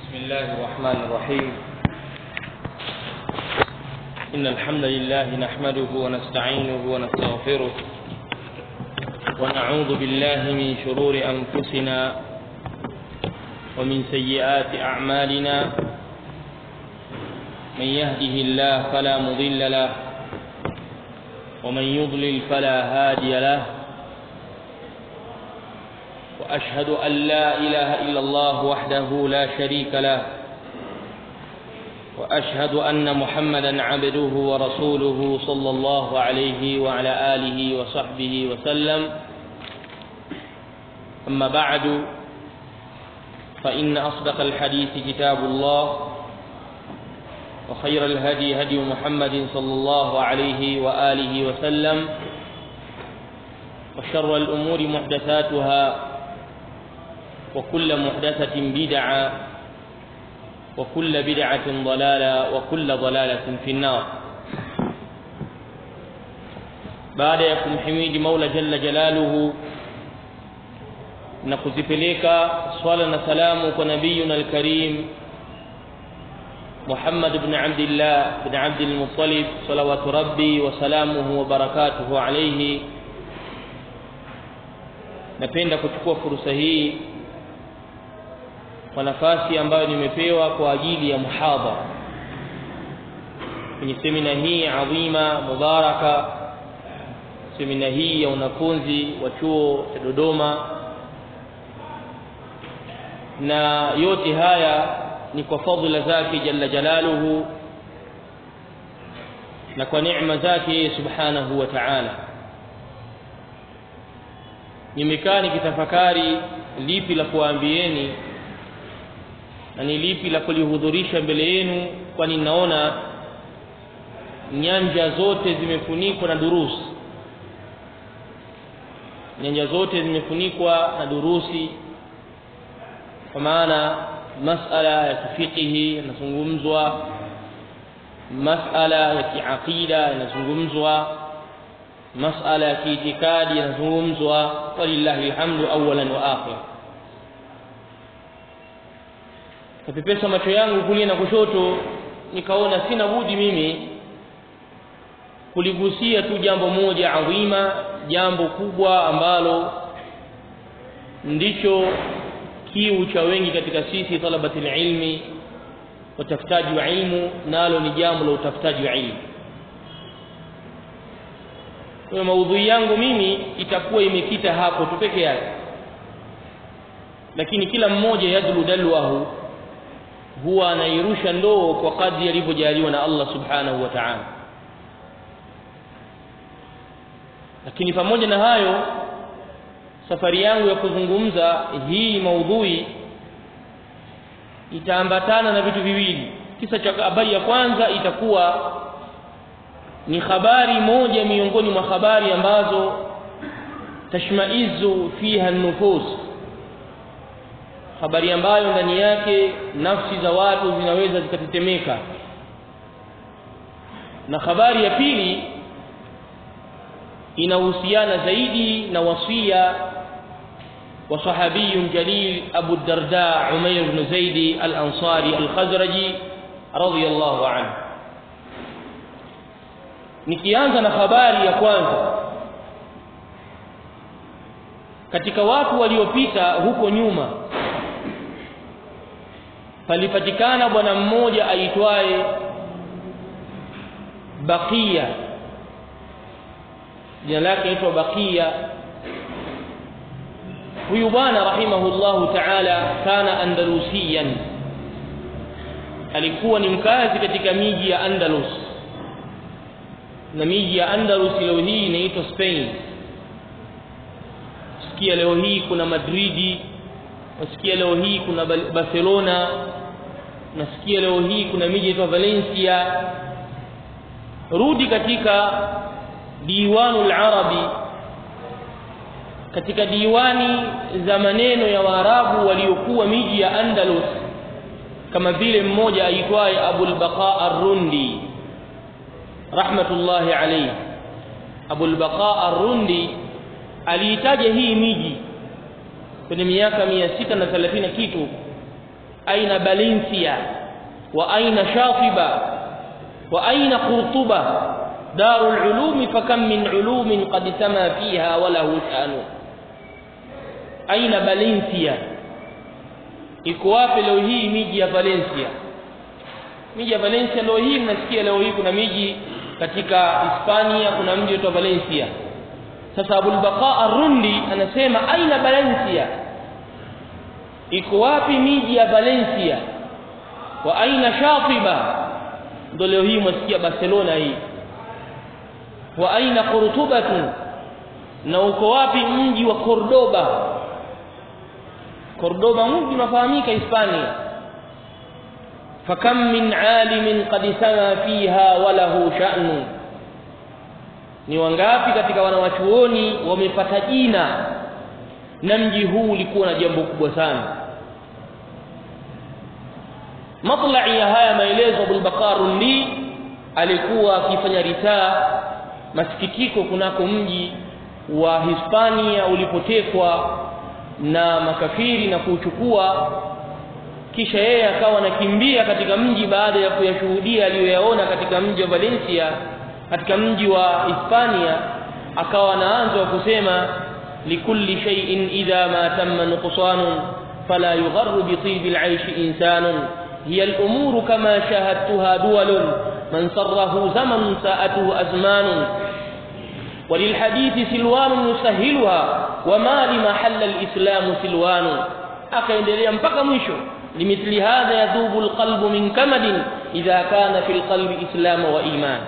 بسم الله الرحمن الرحيم إن الحمد لله نحمده ونستعينه ونستغفره ونعوذ بالله من شرور أنفسنا ومن سيئات أعمالنا من يهده الله فلا مضل له ومن يضلل فلا هادي له واشهد ان لا اله الا الله وحده لا شريك له واشهد ان محمدا عبده ورسوله صلى الله عليه وعلى اله وصحبه وسلم اما بعد فان اصدق الحديث كتاب الله وخير الهدي هدي محمد صلى الله عليه واله وسلم وشر الامور محدثاتها وكل محدثة بدعة وكل بدعة ضلالة وكل ضلالة في النار baada ya kumhimidi Mola jalla jalaluhu na kuzipeleka swala na salamu kwa nabiyuna alkarim Muhammad ibn Abdullah ibn Abd al-Muttalib salawatu rabbi wa salamuhu wa barakatuhu alayhi napenda kuchukua fursa hii kwa nafasi ambayo nimepewa kwa ajili ya muhadhara kwenye semina hii adhima mubaraka semina hii ya wanafunzi wa chuo cha Dodoma na yote haya ni kwa fadhila zake jalla jalaluhu na kwa neema zake subhanahu wa ta'ala nimekaa nikitafakari lipi la kuambieni na ni lipi la kulihudhurisha mbele yenu kwani naona nyanja zote zimefunikwa na durusi nyanja zote zimefunikwa na durusi kwa maana masala ya kifikihi yanazungumzwa masala ya kiaqida yanazungumzwa masala ya kiitikadi yanazungumzwa walillahi alhamdu awalan wa akhir napepesa macho yangu kulia na kushoto nikaona sina budi mimi kuligusia tu jambo moja adhima jambo kubwa ambalo ndicho kiu cha wengi katika sisi talabati ilmi watafutaji wa ilmu nalo ni jambo la utafutaji wa ilmu kwa maudhui yangu mimi itakuwa imekita hapo tu peke yake lakini kila mmoja yadlu dalwahu huwa anairusha ndoo kwa kadri alivyojaliwa na Allah subhanahu wa ta'ala lakini pamoja na hayo safari yangu ya kuzungumza hii maudhui itaambatana na vitu viwili kisa cha habari ya kwanza itakuwa ni habari moja miongoni mwa habari ambazo tashmaizu fiha nufus habari ambayo ndani yake nafsi za watu zinaweza zikatetemeka na habari ya pili inahusiana zaidi na wasia wa sahabiyun jalil Abu Darda Umair ibn Zaid al-Ansari al-Khazraji radiyallahu anhu nikianza na habari ya kwanza katika watu waliopita huko nyuma palipatikana bwana mmoja aitwaye Baqiya jina lake aitwa Baqiya huyu bwana rahimahullahu ta'ala kana andalusiyan alikuwa ni mkazi katika miji ya Andalus na miji ya Andalus leo hii inaitwa Spain sikia leo hii kuna Madridi nasikia leo hii kuna Barcelona nasikia leo hii kuna miji inaitwa Valencia rudi katika diwanul arabi katika diwani za maneno ya waarabu waliokuwa miji ya Andalus kama vile mmoja aitwaye Abul Baqa Ar-Rundi rahmatullahi alayhi Abul Baqa Ar-Rundi aliitaja hii miji kwenye miaka mia sita na thelathini kitu aina Valencia wa aina Shatiba wa aina Qurtuba darul ulumi fakam min ulumin qad sama fiha wa lahu shanu aina Valencia iko wapi leo hii miji ya Valencia miji ya Valencia leo hii mnasikia leo hii kuna miji katika Hispania kuna mji unaitwa Valencia sasa Abul Baqa Ar-Rundi anasema aina Valencia iko wapi miji ya Valencia wa aina Shatiba ndio leo hii mwasikia Barcelona hii wa aina Qurtuba na uko wapi mji wa Cordoba Cordoba mji unafahamika Hispania fakam min alimin qad sama fiha wa lahu sha'nu ni wangapi katika wanawachuoni wamepata jina na mji huu ulikuwa na jambo kubwa sana matlai ya haya maelezo Abul Baqarundi alikuwa akifanya ritaa masikitiko kunako mji wa Hispania ulipotekwa na makafiri na kuuchukua kisha yeye akawa anakimbia katika mji baada ya kuyashuhudia aliyoyaona katika mji wa Valencia katika mji wa Hispania akawa anaanza kusema likulli shay'in idha ma tamma nuqsanun fala yugharru bi tibi al-aish insanun hiya al-umuru kama shahadtuha duwalun man sarrahu zaman sa'atuhu azmanun وللحديث سلوان يسهلها وما لمحل الإسلام سلوان akaendelea mpaka mwisho limithli hadha yadhubu alqalbu min kamadin idha kana fi alqalbi islam wa iman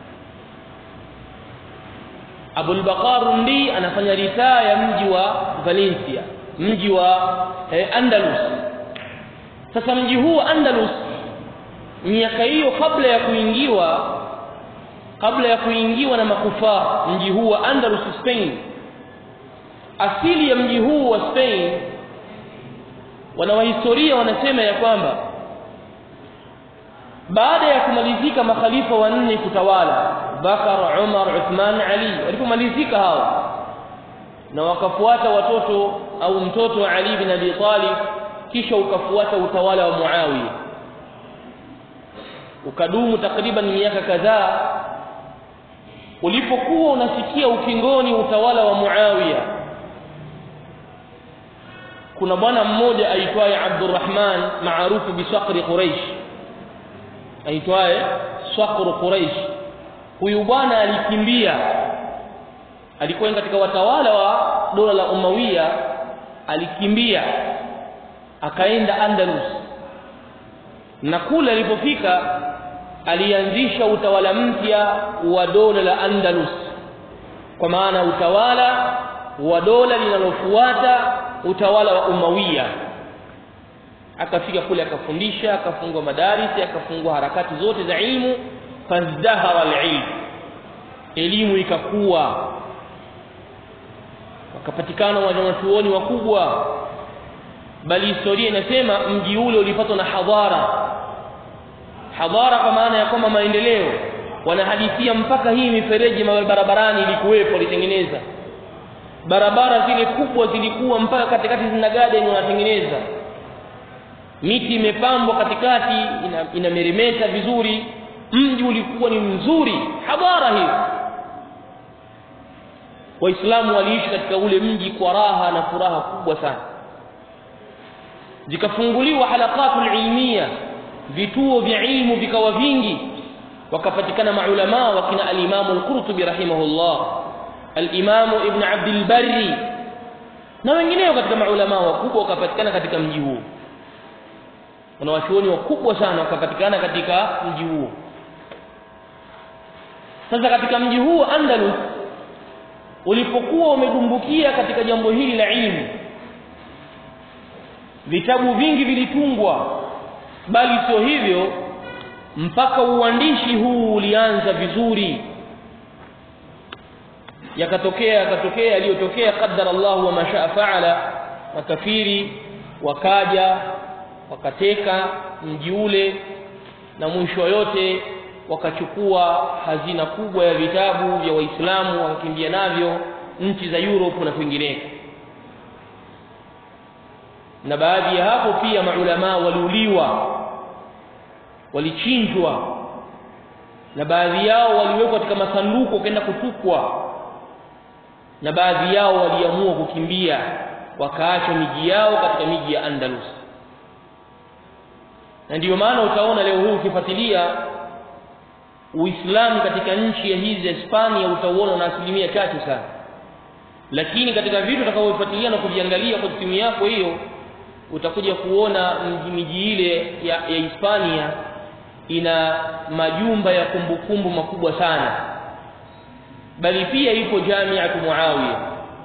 Abul Baqar ndi anafanya ritaa ya mji wa Valencia mji wa eh, Andalus sasa mji huu Andalus miaka hiyo kabla ya kuingiwa kabla ya kuingiwa na makufar mji huu wa Andalus Spain asili ya mji huu wa Spain wanawahistoria wanasema ya kwamba baada ya kumalizika makhalifa wanne kutawala Bakar, Umar, Uthman, Ali walipomalizika hao na wakafuata watoto au mtoto wa Ali bin Abi Talib kisha ukafuata utawala wa Muawiya ukadumu takriban miaka kadhaa ulipokuwa unasikia ukingoni utawala wa Muawiya kuna bwana mmoja aitwaye Abdurrahman maarufu bisaqri Quraish aitwaye Saqru Quraish huyu bwana alikimbia alikuwa katika watawala wa dola la Umawiya alikimbia akaenda Andalus na kule alipofika alianzisha utawala mpya wa dola la Andalus kwa maana utawala wa dola linalofuata utawala wa Umawiya akafika kule akafundisha akafungua madarisi akafungua harakati zote za ilmu fazdahara alilm elimu ikakuwa wakapatikana wanachuoni wakubwa bali historia inasema mji ule ulipatwa na hadhara hadhara kwa maana ya kwamba maendeleo wanahadithia mpaka hii mifereji barabarani ilikuwepo alitengeneza barabara zile kubwa zilikuwa mpaka katikati zina garden wanatengeneza miti imepambwa katikati ina, inameremeta vizuri mji ulikuwa ni mzuri hadhara hiyo waislamu waliishi katika ule mji kwa raha na furaha kubwa sana zikafunguliwa halaqatul ilmiya vituo vya ilmu vikawa vingi wakapatikana maulama wakina al-Imam al-Qurtubi rahimahullah al-Imam Ibn Abd al-Barri na wengineo katika maulama wakubwa wakapatikana katika mji huo kuna wachuoni wakubwa sana wakapatikana katika mji huo sasa katika mji huo Andalus ulipokuwa umedumbukia katika jambo hili la ilmu vitabu vingi vilitungwa bali sio hivyo mpaka uandishi huu ulianza vizuri yakatokea yakatokea yaliyotokea qaddara Allah wa mashaa faala makafiri wakaja wakateka mji ule na mwisho yote wakachukua hazina kubwa ya vitabu vya waislamu wakakimbia navyo nchi za Europe na kwingineko na baadhi ya hapo pia maulama waliuliwa walichinjwa na baadhi yao waliwekwa katika masanduku wakaenda kutupwa na baadhi yao waliamua kukimbia wakaacha miji yao katika miji ya Andalus na ndiyo maana utaona leo hii ukifuatilia Uislamu katika nchi ya hizi Hispania utauona na asilimia chache sana lakini katika vitu utakavyofuatilia na kuviangalia kwa simu yako hiyo utakuja kuona miji ile ya, ya Hispania ina majumba ya kumbukumbu makubwa sana bali pia ipo Jamiatu Muawiya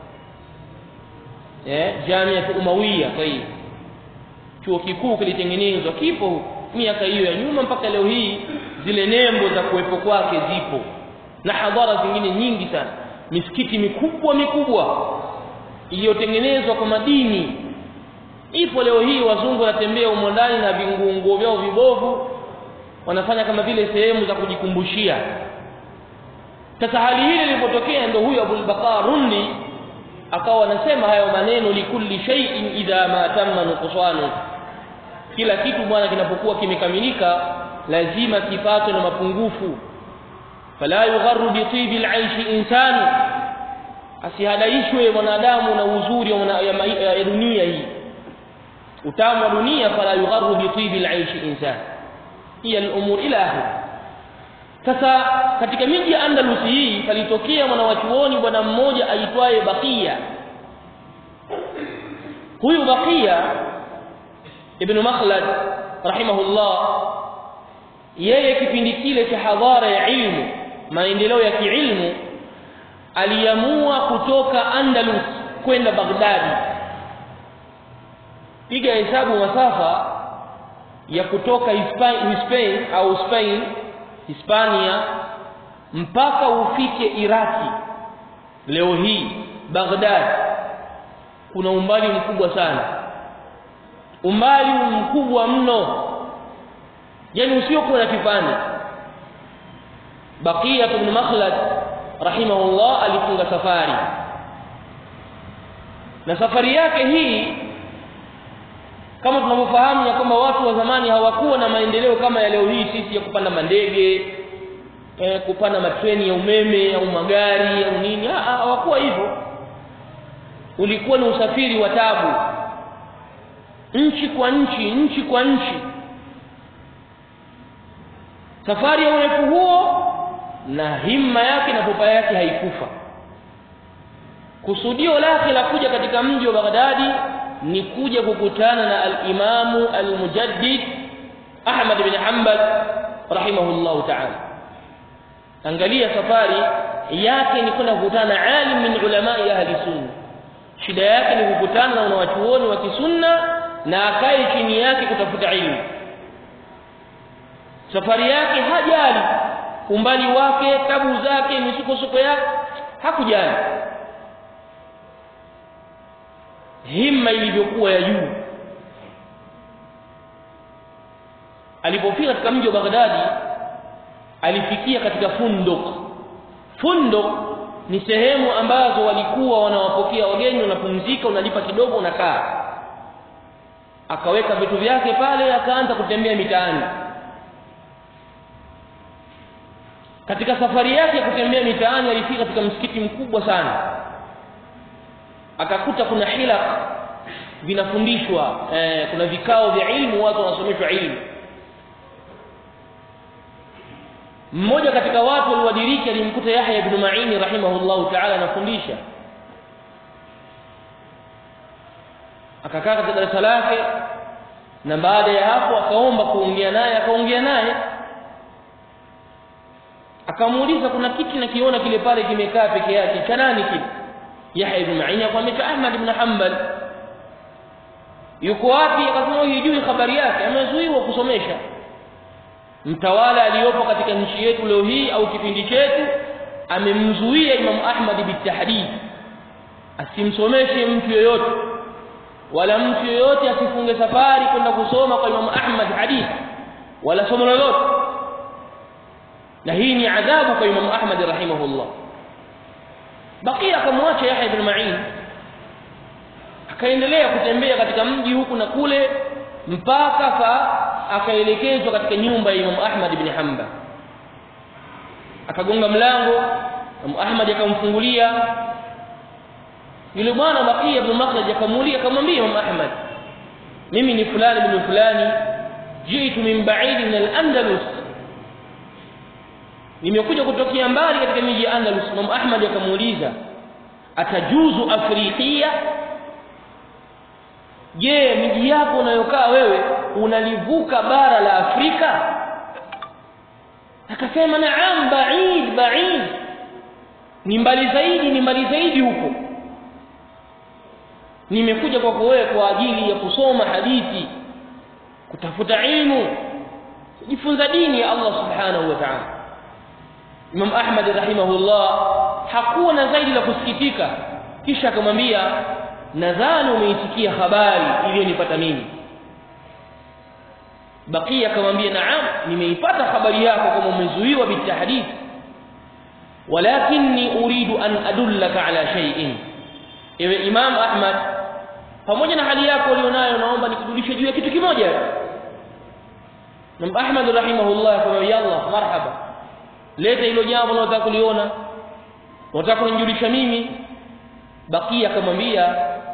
eh Jamiatu Umawiya kwa hiyo chuo kikuu kilitengenezwa kipo miaka hiyo ya nyuma mpaka leo hii zile nembo za kuwepo kwake zipo na hadhara zingine nyingi sana misikiti mikubwa mikubwa iliyotengenezwa kwa madini ipo leo hii wazungu wanatembea humo ndani na vinguo vyao vibovu wanafanya kama vile sehemu za kujikumbushia sasa hali hili lilipotokea ndio huyu Abul Baqar Rundi akawa anasema hayo maneno likulli shay'in idha ma tamma nuqsanu kila kitu bwana kinapokuwa kimekamilika lazima kipatwe na mapungufu fala yugharru bi tibi al-aish insanu asihadaishwe mwanadamu na uzuri wa ya, ya dunia hii utamu wa dunia fala yugharru bi tibi al-aish insan hiya al-umur ila akhir sasa katika miji ya Andalus hii palitokea mwanawachuoni bwana mmoja aitwaye Baqiya huyu Baqiya ibn Makhlad rahimahullah yeye kipindi kile cha hadhara ya ilmu maendeleo ya kiilmu aliamua kutoka Andalus kwenda Baghdadi piga hesabu masafa ya kutoka Spain au Spain Hispania mpaka ufike Iraki leo hii Baghdad kuna umbali mkubwa sana umbali mkubwa mno yani usiokuwa na kifani Baqiya ibn Makhlad rahimahullah alifunga safari na safari yake hii kama tunavyofahamu ya kwamba watu wa zamani hawakuwa na maendeleo kama ya leo hii sisi ya kupanda mandege eh, kupanda matreni ya umeme au magari au nini hawakuwa hivyo ulikuwa ni usafiri wa tabu nchi kwa nchi nchi kwa nchi safari ya urefu huo na himma yake na pupa yake haikufa kusudio lake la kuja katika mji wa Baghdadi ni kuja kukutana na al-Imamu al-Mujaddid Ahmad bin Hanbal rahimahullah ta'ala angalia safari yake ni kwenda kukutana na alim min ulama ahli sunna shida yake ni kukutana na wanawachuoni wa kisunna na akae chini yake kutafuta ilmu safari yake hajali umbali wake tabu zake misukosuko yake hakujali himma ilivyokuwa ya juu alipofika katika mji wa Baghdadi alifikia katika funduk funduk ni sehemu ambazo walikuwa wanawapokea wageni wanapumzika unalipa kidogo unakaa akaweka vitu vyake pale akaanza kutembea mitaani katika safari yake ya kutembea mitaani alifika katika msikiti mkubwa sana akakuta kuna hilaq vinafundishwa eh, kuna vikao vya ilmu watu wanasomeshwa ilmu mmoja katika watu waliodiriki alimkuta Yahya ibn Ma'in rahimahullahu ta'ala anafundisha akakaa katika darasa lake na baada ya hapo akaomba kuongea naye akaongea naye akamuuliza kuna kiti nakiona kile pale kimekaa peke yake cha nani kile Yahya ibn Ma'in akamwambia cha Ahmad ibn Hanbal yuko wapi akasema hujui habari yake amezuiwa kusomesha mtawala aliyopo katika nchi yetu leo hii au kipindi chetu amemzuia Imam Ahmad bitahdid asimsomeshe mtu yoyote wala mtu yoyote asifunge safari kwenda kusoma kwa Imam Ahmad hadith wala somo lolote na hii ni adhabu kwa Imam Ahmad rahimahullah bakia akamwacha Yahya ibn Ma'in akaendelea kutembea katika mji huku na kule mpaka fa akaelekezwa katika nyumba ya Imam Ahmad ibn Hanbal akagonga mlango Imam Ahmad akamfungulia yule bwana Baqiya ibn Makhlad akamuulia akamwambia Imam Ahmad mimi ni fulani ibn fulani jitu min ba'id min al-Andalus nimekuja kutokea mbali katika miji ya Andalus Imam Ahmad akamuuliza atajuzu afrikia je miji yako unayokaa wewe unalivuka bara la Afrika akasema naam ba'id ba'id ni mbali zaidi ni mbali zaidi huko nimekuja kwako wewe kwa ajili ya kusoma hadithi kutafuta ilmu kujifunza dini ya Allah subhanahu wa ta'ala Imam Ahmad rahimahullah hakuwa na zaidi la kusikitika kisha akamwambia nadhani umeitikia habari iliyonipata mimi Bakia akamwambia naam nimeipata habari yako kama umezuiwa bitahdith walakinni uridu an adullaka ala shay'in ewe Imam Ahmad pamoja na hali yako ulionayo naomba nikujulishe juu ya kitu kimoja Imam Ahmad rahimahullah akamwambia Allah marhaba leta hilo jambo unalotaka kuliona unataka kunijulisha mimi Bakia akamwambia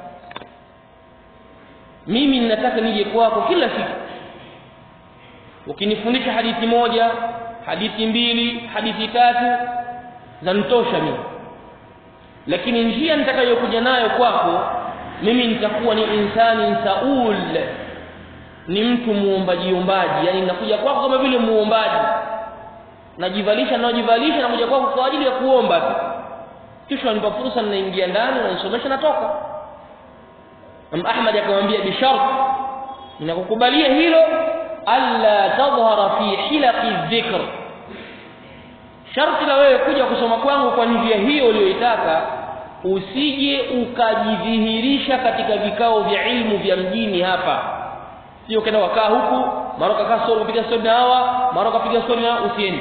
mimi ninataka nije kwako kila siku ukinifundisha hadithi moja hadithi mbili hadithi tatu zanitosha mimi lakini njia nitakayokuja nayo kwako mimi nitakuwa ni insani saul ni mtu muombaji ombaji yani ninakuja kwako kama vile muombaji najivalisha najivalisha na kuja kwako kwa ajili ya kuomba tu kisha nipa fursa ninaingia ndani na nisomesha natoka Am Ahmad akamwambia bi shart ninakukubalia hilo alla tadhhara fi hilaqi dhikr sharti la wewe kuja kusoma kwangu kwa njia hiyo uliyoitaka usije ukajidhihirisha katika vikao vya ilmu vya mjini hapa sio kenda wakaa huku mara kakaa story kupiga story na hawa mara kapiga story na usiende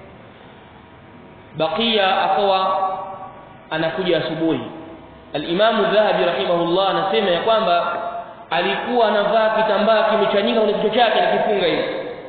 bakia akawa anakuja asubuhi al-Imam Dhahabi rahimahullah anasema ya kwamba alikuwa anavaa kitambaa kimechanika kwenye kichwa chake akifunga hivi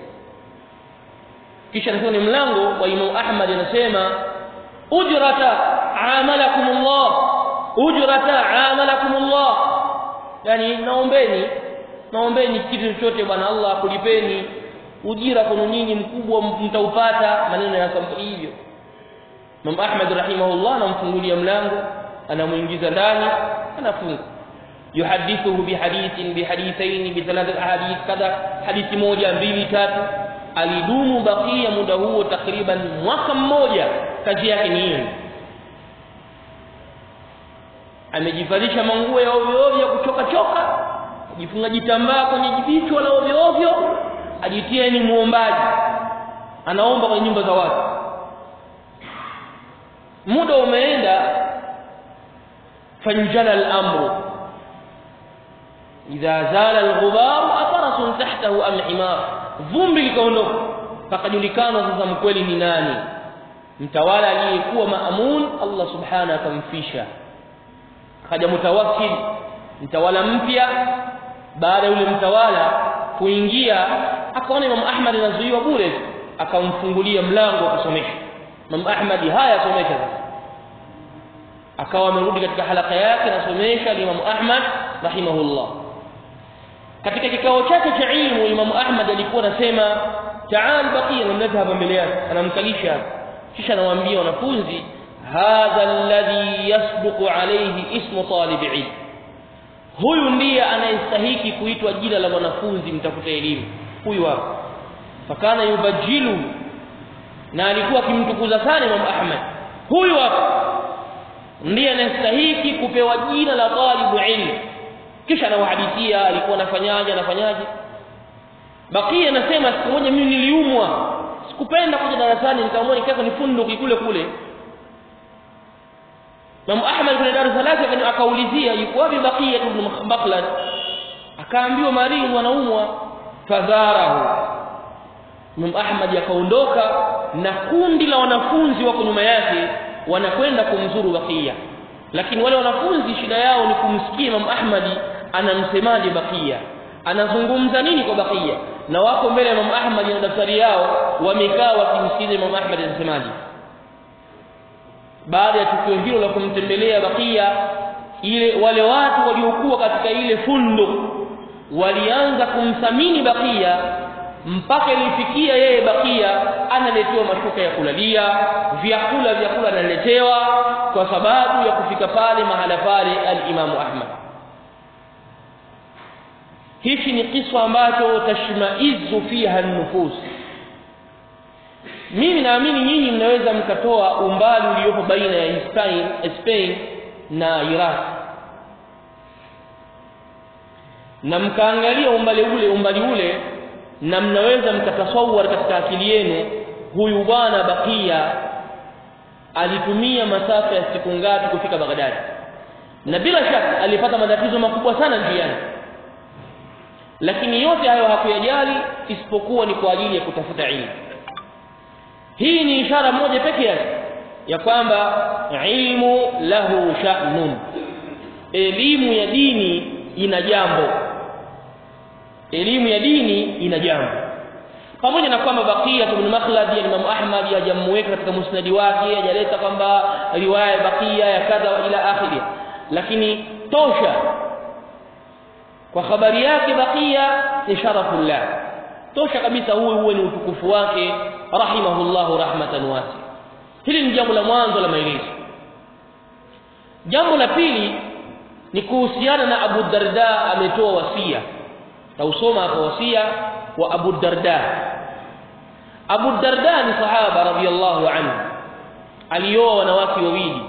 kisha anasema ni mlango wa Imam Ahmad anasema ujrata amalakumullah ujrata amalakumullah yani naombeni naombeni kitu chochote bwana Allah akulipeni ujira kwenu nyinyi mkubwa mtaupata maneno ya sampuli hivyo Imam Ahmad rahimahullah anamfungulia mlango anamuingiza ndani anafunga yuhadithuhu bihadithin bihadithaini bithalathat ahadith kadha hadithi moja mbili tatu alidumu bakia muda huo takriban mwaka mmoja kazi yake ni hiyo amejivalisha manguo ya ovyo ovyo kuchoka choka ajifunga jitambaa kwenye jibichwa la ovyo ovyo ajitie ni muombaji anaomba kwenye nyumba za watu muda umeenda fanjala al-amru idha zala al-ghubar afarasun tahtahu am himar vumbi likaondoka pakajulikana sasa mkweli ni nani mtawala aliyekuwa maamun Allah subhanahu akamfisha kaja mutawakkil mtawala mpya baada yule mtawala kuingia akaona Imam Ahmad anazuiwa bure akamfungulia mlango wa kusomesha Imam Ahmad haya somesha sasa akawa amerudi katika halaka yake anasomesha Imam Ahmad rahimahullah katika kikao chake cha ilmu Imam Ahmad alikuwa anasema taal baqiya namleta hapa mbele yake anamkalisha kisha anawaambia wanafunzi hadha alladhi yasduqu alayhi ismu talib ilm huyu ndiye anayestahiki kuitwa jina la mwanafunzi mtafuta elimu huyu hapa fakana yubajilu na alikuwa akimtukuza sana Imam Ahmad huyu hapa ndiye anastahiki kupewa jina la talibu ilmu kisha anawahadithia alikuwa anafanyaje anafanyaje bakia anasema siku moja mimi niliumwa sikupenda kuja darasani nikaamua nikaeka nifunduki kule kule Imam Ahmad kwenye darasa lake akaulizia yuko wapi Baqiya ibn Makhlad akaambiwa marini wanaumwa fadharahu Imam Ahmad akaondoka na kundi la wanafunzi wako nyuma yake wanakwenda kumzuru Baqiya lakini wale wanafunzi shida yao ni kumsikia Imam Ahmadi anamsemaje Bakia anazungumza nini kwa Bakia na wako mbele ya Imam Ahmad na daftari yao wamekaa wakimsikiza Imam Ahmad anasemaje baada ya tukio hilo la kumtembelea Bakia ile wale watu waliokuwa katika ile fundo walianza kumthamini Bakia mpaka ilifikia yeye Bakia analetewa mashuka ya kulalia vyakula vyakula analetewa kwa sababu ya kufika pale mahala pale al-Imamu Ahmad hichi ni kisa ambacho tashmaizu fiha nufus mimi naamini nyinyi mnaweza mkatoa umbali uliopo baina ya Spain, Spain na Iraq na mkaangalia umbali ule umbali ule na mnaweza mkatasawar katika akili yenu huyu bwana Bakia alitumia masafa ya siku ngapi kufika Baghdad na bila shaka alipata matatizo makubwa sana njiani lakini yote hayo hakuyajali isipokuwa ni kwa ajili ya kutafuta ilmu hii ni ishara moja pekee yake ya kwamba ilmu lahu sha'nun elimu ya dini ina jambo elimu ya dini ina jambo pamoja na kwamba Baqiya ibn Makhlad ya Imam Ahmad hajamuweka katika musnadi wake hajaleta kwamba riwaya Baqiya ya kadha ila akhiri lakini tosha kwa habari yake Baqiya ni sharafullah tosha kabisa huwe huwe ni utukufu wake rahimahullahu rahmatan wasi hili ni jambo la mwanzo la maelezo jambo la pili ni kuhusiana na Abu Darda ametoa wasia tausoma hapo wasia wa Abu Darda Abu Darda ni sahaba radhiyallahu anhu alioa wanawake wawili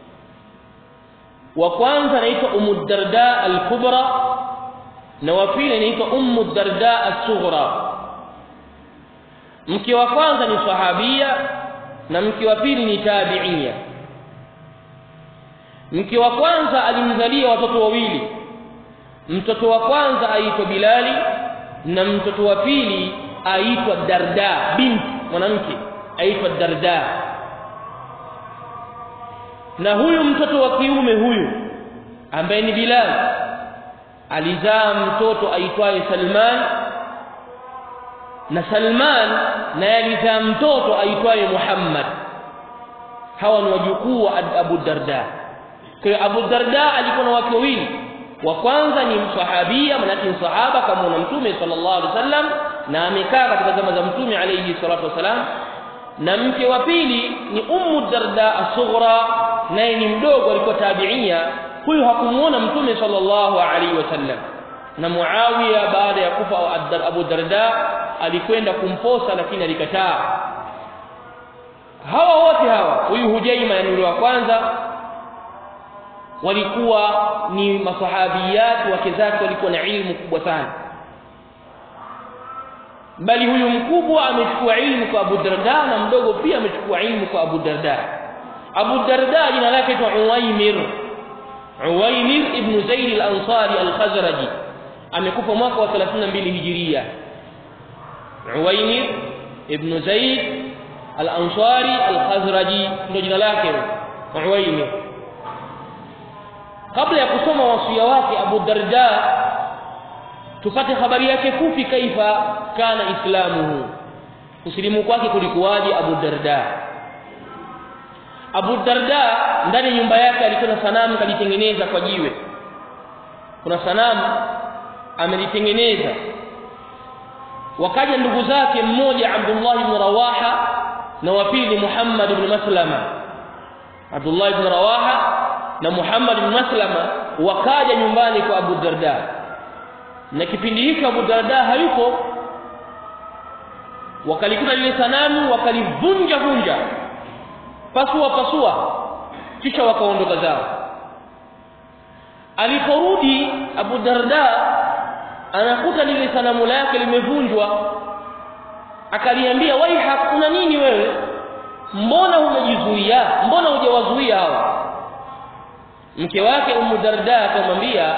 wa kwanza anaitwa Ummu Darda al-Kubra na wa pili anaitwa Ummu Darda as-Sughra mke wa kwanza ni sahabia na mke wa pili ni tabi'ia mke wa kwanza alimzalia watoto wawili mtoto wa kwanza aitwa Bilali na mtoto wa pili aitwa Darda binti mwanamke aitwa Darda na huyu mtoto wa kiume huyu ambaye ni Bilal alizaa mtoto aitwaye Salman na Salman naye alizaa mtoto aitwaye Muhammad hawa ni wajukuu wa Abu Darda kwa hiyo Abu Darda alikuwa na wake wawili wa kwanza ni msahabia manake ni sahaba kama na mtume sallallahu alaihi wasallam na amekaa katika zama za mtume alayhi salatu wasalam na mke wa pili ni ummu darda as-sughra naye ni mdogo alikuwa tabiia huyu hakumuona mtume sallallahu alaihi wasallam na Muawiya baada ya kufa Abu Darda alikwenda kumposa lakini alikataa hawa wote hawa huyu Hujaima yani yule wa kwanza walikuwa ni masahabiyat wake zake walikuwa na ilmu kubwa sana bali huyu mkubwa amechukua ilmu kwa Abu Darda na mdogo pia amechukua ilmu kwa Abu Darda Abu Darda jina lake ni Uwaimir Uwaimir ibn Zaid al-Ansari al-Khazraji amekufa mwaka wa 32 Hijiria Uwaimir ibn Zaid al-Ansari al-Khazraji ndio jina lake Uwaimir kabla ya kusoma wasia wake Abu Darda tupate habari yake fupi kaifa kana islamuhu kusilimu kwake kulikuwaje Abu Darda Abu Darda ndani ya nyumba yake alikuwa na sanamu kalitengeneza kwa jiwe kuna sanamu amelitengeneza wakaja ndugu zake mmoja Abdullah ibn Rawaha na wa pili Muhammad ibn Maslama Abdullah ibn Rawaha na Muhammad ibn Maslama wakaja nyumbani kwa Abu Darda na kipindi hicho Abu Darda hayupo wakalikuta lile sanamu wakalivunja vunja pasua pasua kisha wakaondoka zao aliporudi Abu Darda anakuta lile sanamu lake limevunjwa akaliambia waiha kuna nini wewe mbona umejizuia mbona hujawazuia hawa mke wake Ummu Darda akamwambia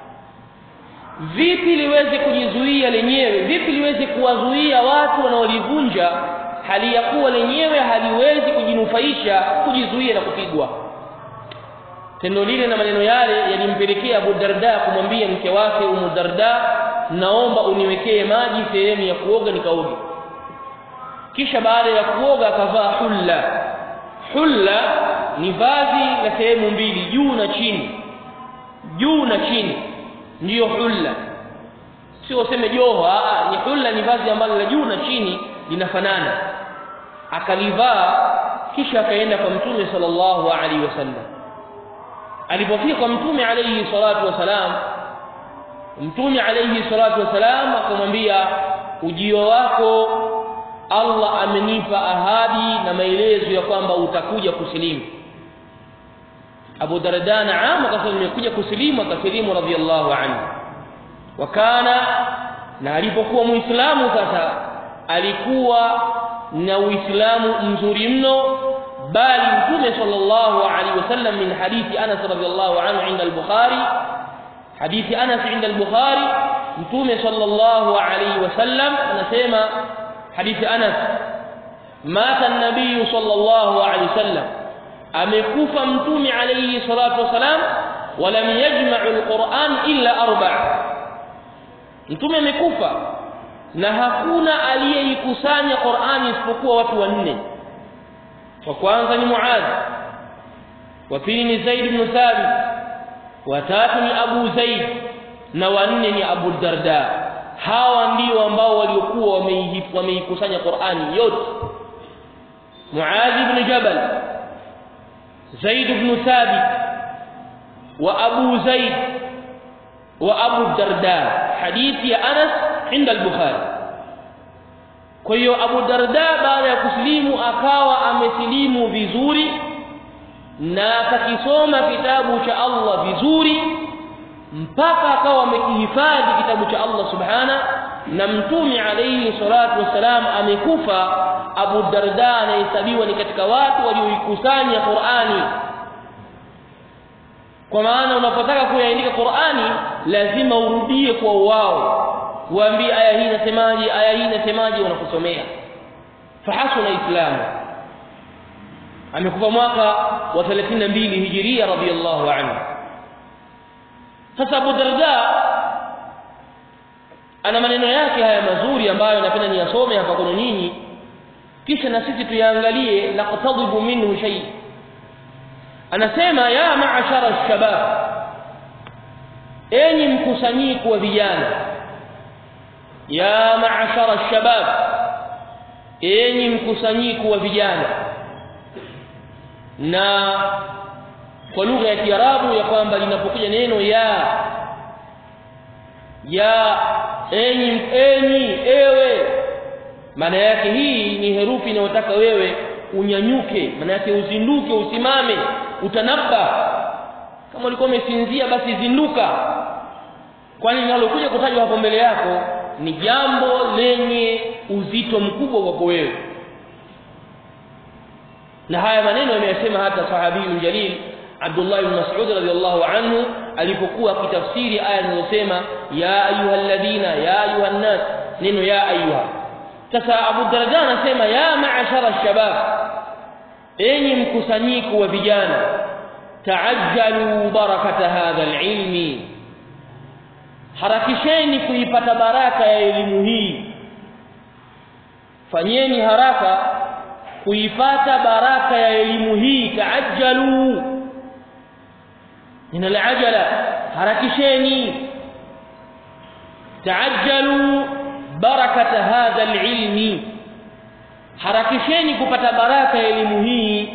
vipi liweze kujizuia lenyewe vipi liweze kuwazuia watu wanaolivunja hali ya kuwa lenyewe haliwezi kujinufaisha kujizuia na kupigwa tendo lile na maneno yale yalimpelekea Abu Darda kumwambia mke wake Umu Darda naomba uniwekee maji sehemu ya kuoga nikaoge kisha baada ya kuoga akavaa hulla hulla ni vazi la sehemu mbili juu na chini juu na chini ndiyo hulla sio useme joho ni hulla ni vazi ambalo la juu na chini linafanana akalivaa kisha akaenda kwa mtume sallallahu alaihi wasallam alipofika kwa mtume alayhi salatu wasalam mtume alayhi salatu wasalam akamwambia ujio wako Allah amenipa ahadi na maelezo ya kwamba utakuja kusilimu Abu Darda naam akasema nimekuja kusilimu akasilimu radhiallahu anhu wakana na alipokuwa muislamu sasa alikuwa na uislamu mzuri mno bali mtume sallallahu alaihi wasallam min hadithi Anas radhiallahu anhu inda al-Bukhari hadithi Anas inda al-Bukhari mtume sallallahu alaihi wasallam anasema hadithi Anas mata an-nabiy sallallahu alaihi wasallam amekufa mtume alayhi salatu wasalam walam yajma'u al-Qur'an illa arba' mtume amekufa na hakuna aliyeikusanya Qur'ani isipokuwa watu wanne wa kwanza ni Muadh wa pili ni Zaid ibn Thabit wa tatu ni Abu Zaid na wanne ni Abu Darda hawa ndio ambao waliokuwa wameikusanya Qur'ani yote Muadh ibn Jabal Zaid ibn Thabit wa Abu Zaid wa Abu Darda hadithi ya Anas inda al-Bukhari kwa hiyo Abu Darda baada ya kusilimu akawa amesilimu vizuri na akakisoma kitabu cha Allah vizuri mpaka akawa amekihifadhi kitabu cha Allah subhana na mtume alayhi salatu wassalam amekufa Abu Darda anahesabiwa ni katika watu walioikusanya Qur'ani kwa maana unapotaka kuyaandika Qur'ani lazima urudie kwa wao waambie aya hii inasemaje aya hii inasemaje wanakusomea fahasuna islamu amekufa mwaka wa 32 hijiria radhiyallahu anhu sasa Abu Darda ana maneno yake haya mazuri ambayo napenda niyasome hapa kwenu nyinyi kisha na sisi tuyaangalie naqtadibu minhu shay anasema ya ma'ashara shabab enyi mkusanyiko wa vijana ya ma'ashara shabab enyi mkusanyiko wa vijana na kwa lugha ya Kiarabu ya kwamba linapokuja neno ya ya enyi enyi ewe maana yake hii ni herufi inayotaka wewe unyanyuke maana yake uzinduke usimame utanabba kama ulikuwa umesinzia basi zinduka kwani linalokuja kutajwa hapo mbele yako ni jambo lenye uzito mkubwa kwako wewe na haya maneno yameyasema hata sahabiyun jalil Abdullah ibn Mas'ud radhiyallahu anhu alipokuwa akitafsiri aya zinazosema ya ayyuhalladhina ya ayuhan nas neno ya ayuha sasa Abu Darda anasema ya ma'ashara shabab enyi mkusanyiko wa vijana taajjalu barakata hadha alilmi harakisheni kuipata baraka ya elimu hii fanyeni haraka kuipata baraka ya elimu hii taajjalu min alajala harakisheni taajjalu barakata hadha alilmi harakisheni kupata baraka ya elimu hii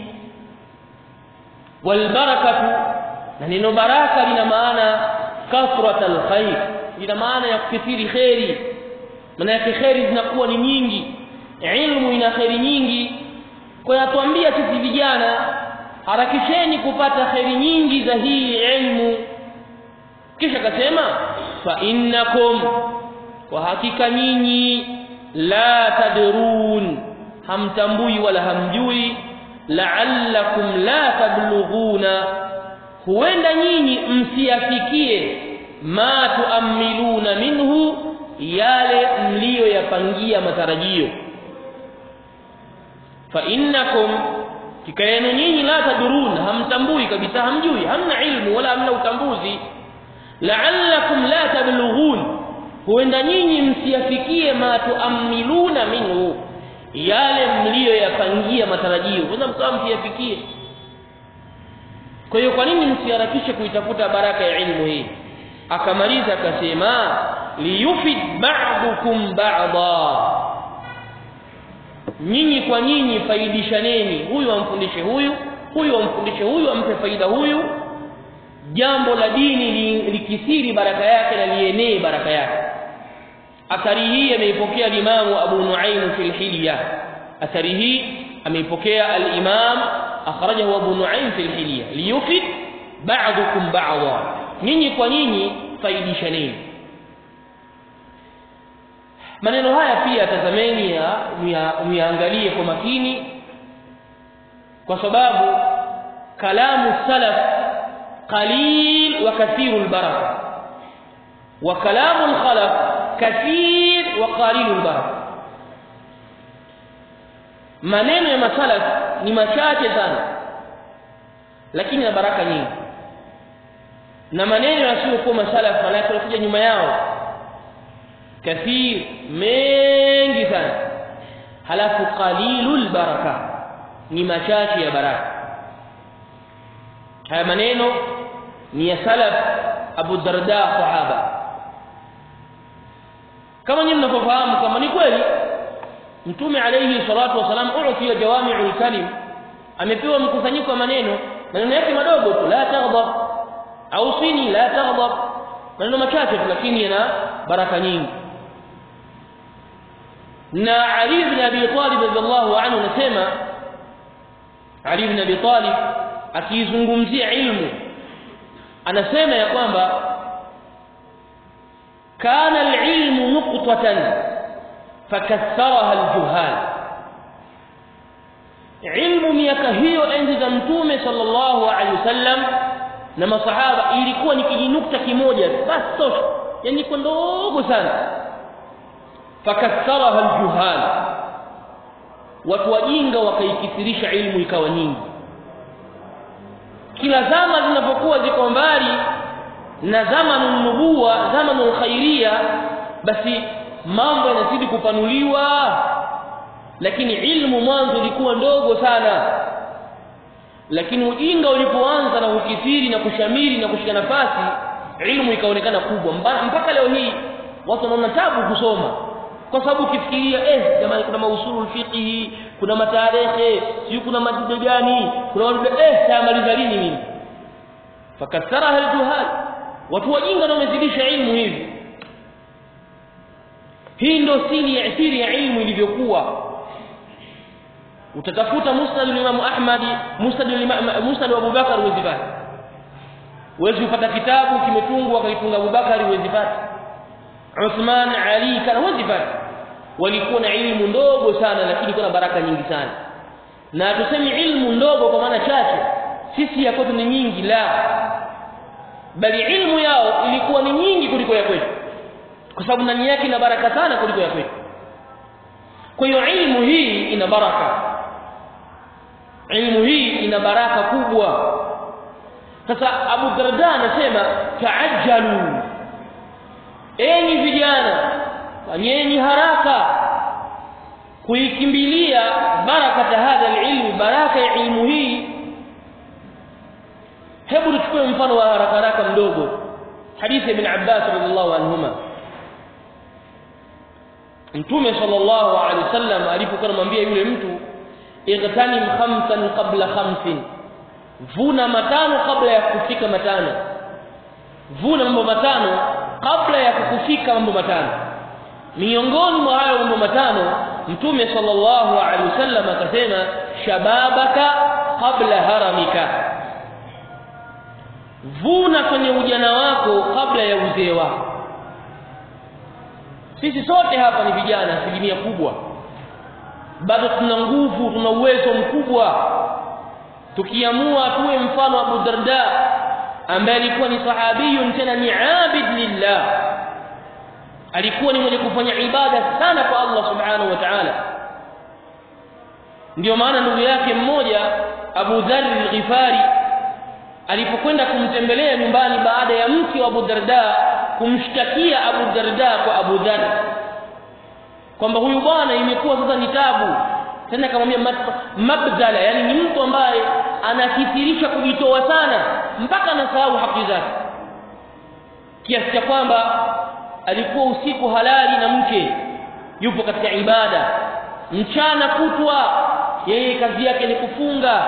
walbarakatu na neno baraka lina maana kathrat alkhair lina maana ya kukithiri khairi maana yake khairi zinakuwa ni nyingi ilmu ina khairi nyingi kwa yatuambia sisi vijana harakisheni kupata khairi nyingi za hii ilmu kisha akasema fa innakum kwa hakika nyinyi la tadrun hamtambui wala hamjui la'allakum la tablughuna huenda nyinyi msiafikie ma tuamiluna minhu yale mliyoyapangia matarajio fa innakum kika yenu nyinyi la tadurun hamtambui kabisa hamjui hamna ilmu wala hamna utambuzi la'allakum la tablughun huenda nyinyi msiyafikie ma tuamiluna minhu yale mliyoyapangia matarajio huenda mkawa msiyafikie kwa hiyo kwa nini msiharakishe kuitafuta baraka ya ilmu hii akamaliza akasema liyufid ba'dukum ba'da nyinyi kwa nyinyi faidishaneni huyu amfundishe huyu huyu amfundishe huyu ampe faida huyu jambo la dini likithiri baraka yake na lienee baraka yake athari hii ameipokea limamu Abu Nuaim fil Hilya athari hii ameipokea al-Imam akhrajahu Abu Nuaim fil Hilya liyufid ba'dukum ba'dha nyinyi kwa nyinyi faidishaneni maneno haya pia tazameni muyaangalie kwa makini kwa sababu kalamu salaf qalil wa kathiru albaraka wa kalamu alkhalaf kathir wa qalilu albaraka maneno ya masalaf ni machache sana lakini na baraka nyingi na maneno yasiyokuwa masalaf manake kuja nyuma yao kathir mengi sana halafu qalilul baraka ni machache ya baraka haya maneno ni ya salaf Abu Darda sahaba kama nyinyi mnafahamu kama ni kweli mtume alayhi salatu wasalam ufiya jawami'ul kalim amepewa mkusanyiko wa maneno maneno yake madogo tu la taghdab au sini la taghdab maneno machache tu lakini yana baraka nyingi na Ali ibn Abi Talib radhiallahu anhu anasema Ali ibn Abi Talib akizungumzia ilmu anasema ya kwamba kana al-ilmu nuqtatan fakassaraha al-juhal ilmu miaka hiyo enzi za mtume sallallahu alaihi wasallam na masahaba ilikuwa ni kijinukta kimoja basi tosha yani kwa ndogo sana fakassaraha aljuhal watu wajinga wakaikithirisha ilmu ikawa nyingi kila zama zinapokuwa ziko mbali na zamanu nubuwa zamanu khairia basi mambo yanazidi kupanuliwa lakini ilmu mwanzo ilikuwa ndogo sana lakini ujinga ulipoanza na ukithiri na kushamiri na kushika nafasi ilmu ikaonekana kubwa mpaka leo hii watu wanaona tabu kusoma kwa sababu ukifikiria eh jamani kuna mausulul fiqhi kuna matarehe sio kuna madude gani kuna madude eh tamaliza lini mimi fakassaraha aljuhal watu wajinga ndio wamezidisha ilmu hivi hii ndio siri ya siri ya ilmu ilivyokuwa utatafuta musnad al-Imam Ahmad musnad al-Imam musnad wa Abu Bakar huwezi pata huwezi kupata kitabu kimetungwa akaitunga Abu Bakar huwezi pata Uthman Ali kana huwezi pata walikuwa na ilmu ndogo sana lakini kuna baraka nyingi sana na tusemi ilmu ndogo kwa maana chache sisi ya kwetu ni nyingi la bali ilmu yao ilikuwa ni nyingi kuliko ya kwetu kwa sababu ndani yake ina baraka sana kuliko ya kwetu kwa hiyo ilmu hii ina baraka ilmu hii ina baraka kubwa sasa Abu Darda anasema taajjalu enyi vijana fanyeni haraka kuikimbilia baraka hadha alilmu baraka ya ilmu hii hebu tuchukue mfano wa haraka haraka mdogo hadithi ibn Abbas radhiallahu anhuma Mtume sallallahu alaihi wasallam alipokuwa anamwambia yule mtu igtanim khamsan qabla khamsin vuna matano kabla ya kufika matano vuna mambo matano kabla ya kukufika mambo matano miongoni mwa hayo mambo matano mtume sallallahu alaihi wasallam akasema shababaka kabla haramika vuna kwenye ujana wako kabla ya uzee wako sisi sote hapa ni vijana asilimia kubwa bado tuna nguvu tuna uwezo mkubwa tukiamua tuwe mfano Abu Darda ambaye alikuwa ni sahabiyun tena ni abid lillah alikuwa ni mwenye kufanya ibada sana kwa Allah subhanahu wa ta'ala ndio maana ndugu yake mmoja Abu Dharr al-Ghifari alipokwenda kumtembelea nyumbani baada ya mke wa Abu Darda kumshtakia Abu Darda kwa Abu Dharr kwamba huyu bwana imekuwa sasa ni tabu tena akamwambia mabdala yani ni mtu ambaye anakithirisha kujitoa sana mpaka anasahau haki zake kiasi cha kwamba alikuwa usiku halali na mke yupo katika ibada mchana kutwa yeye kazi yake ni kufunga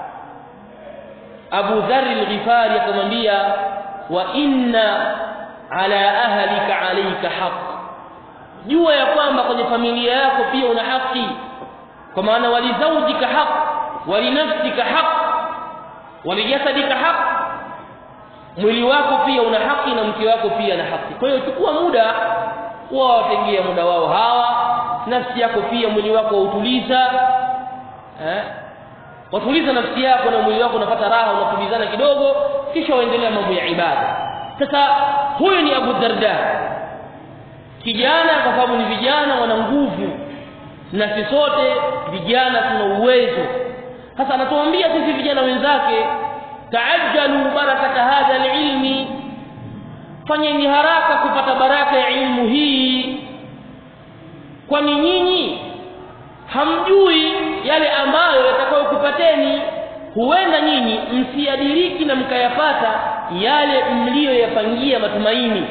Abu Dharr al-Ghifari akamwambia wa inna ala ahlika alayka haqq jua ya kwamba kwenye familia yako pia una haki kwa maana walizaujika haq walinafsika haq walijasadika haq mwili wako pia una haki na mke wako pia na haki kwa hiyo chukua muda wawatengea muda wao hawa nafsi yako pia mwili wako wautuliza eh watuliza nafsi yako na mwili wako unapata raha unatulizana kidogo kisha waendelea mambo ya ibada sasa huyu ni Abu Darda kijana kwa sababu ni vijana wana nguvu na sisi sote vijana tuna uwezo sasa anatuambia sisi vijana wenzake taajjalu barakata hadha alilmi fanyeni haraka kupata baraka ya ilmu hii kwani nyinyi hamjui yale ambayo yatakayokupateni huenda nyinyi msiadiriki na mkayapata yale mliyoyapangia matumaini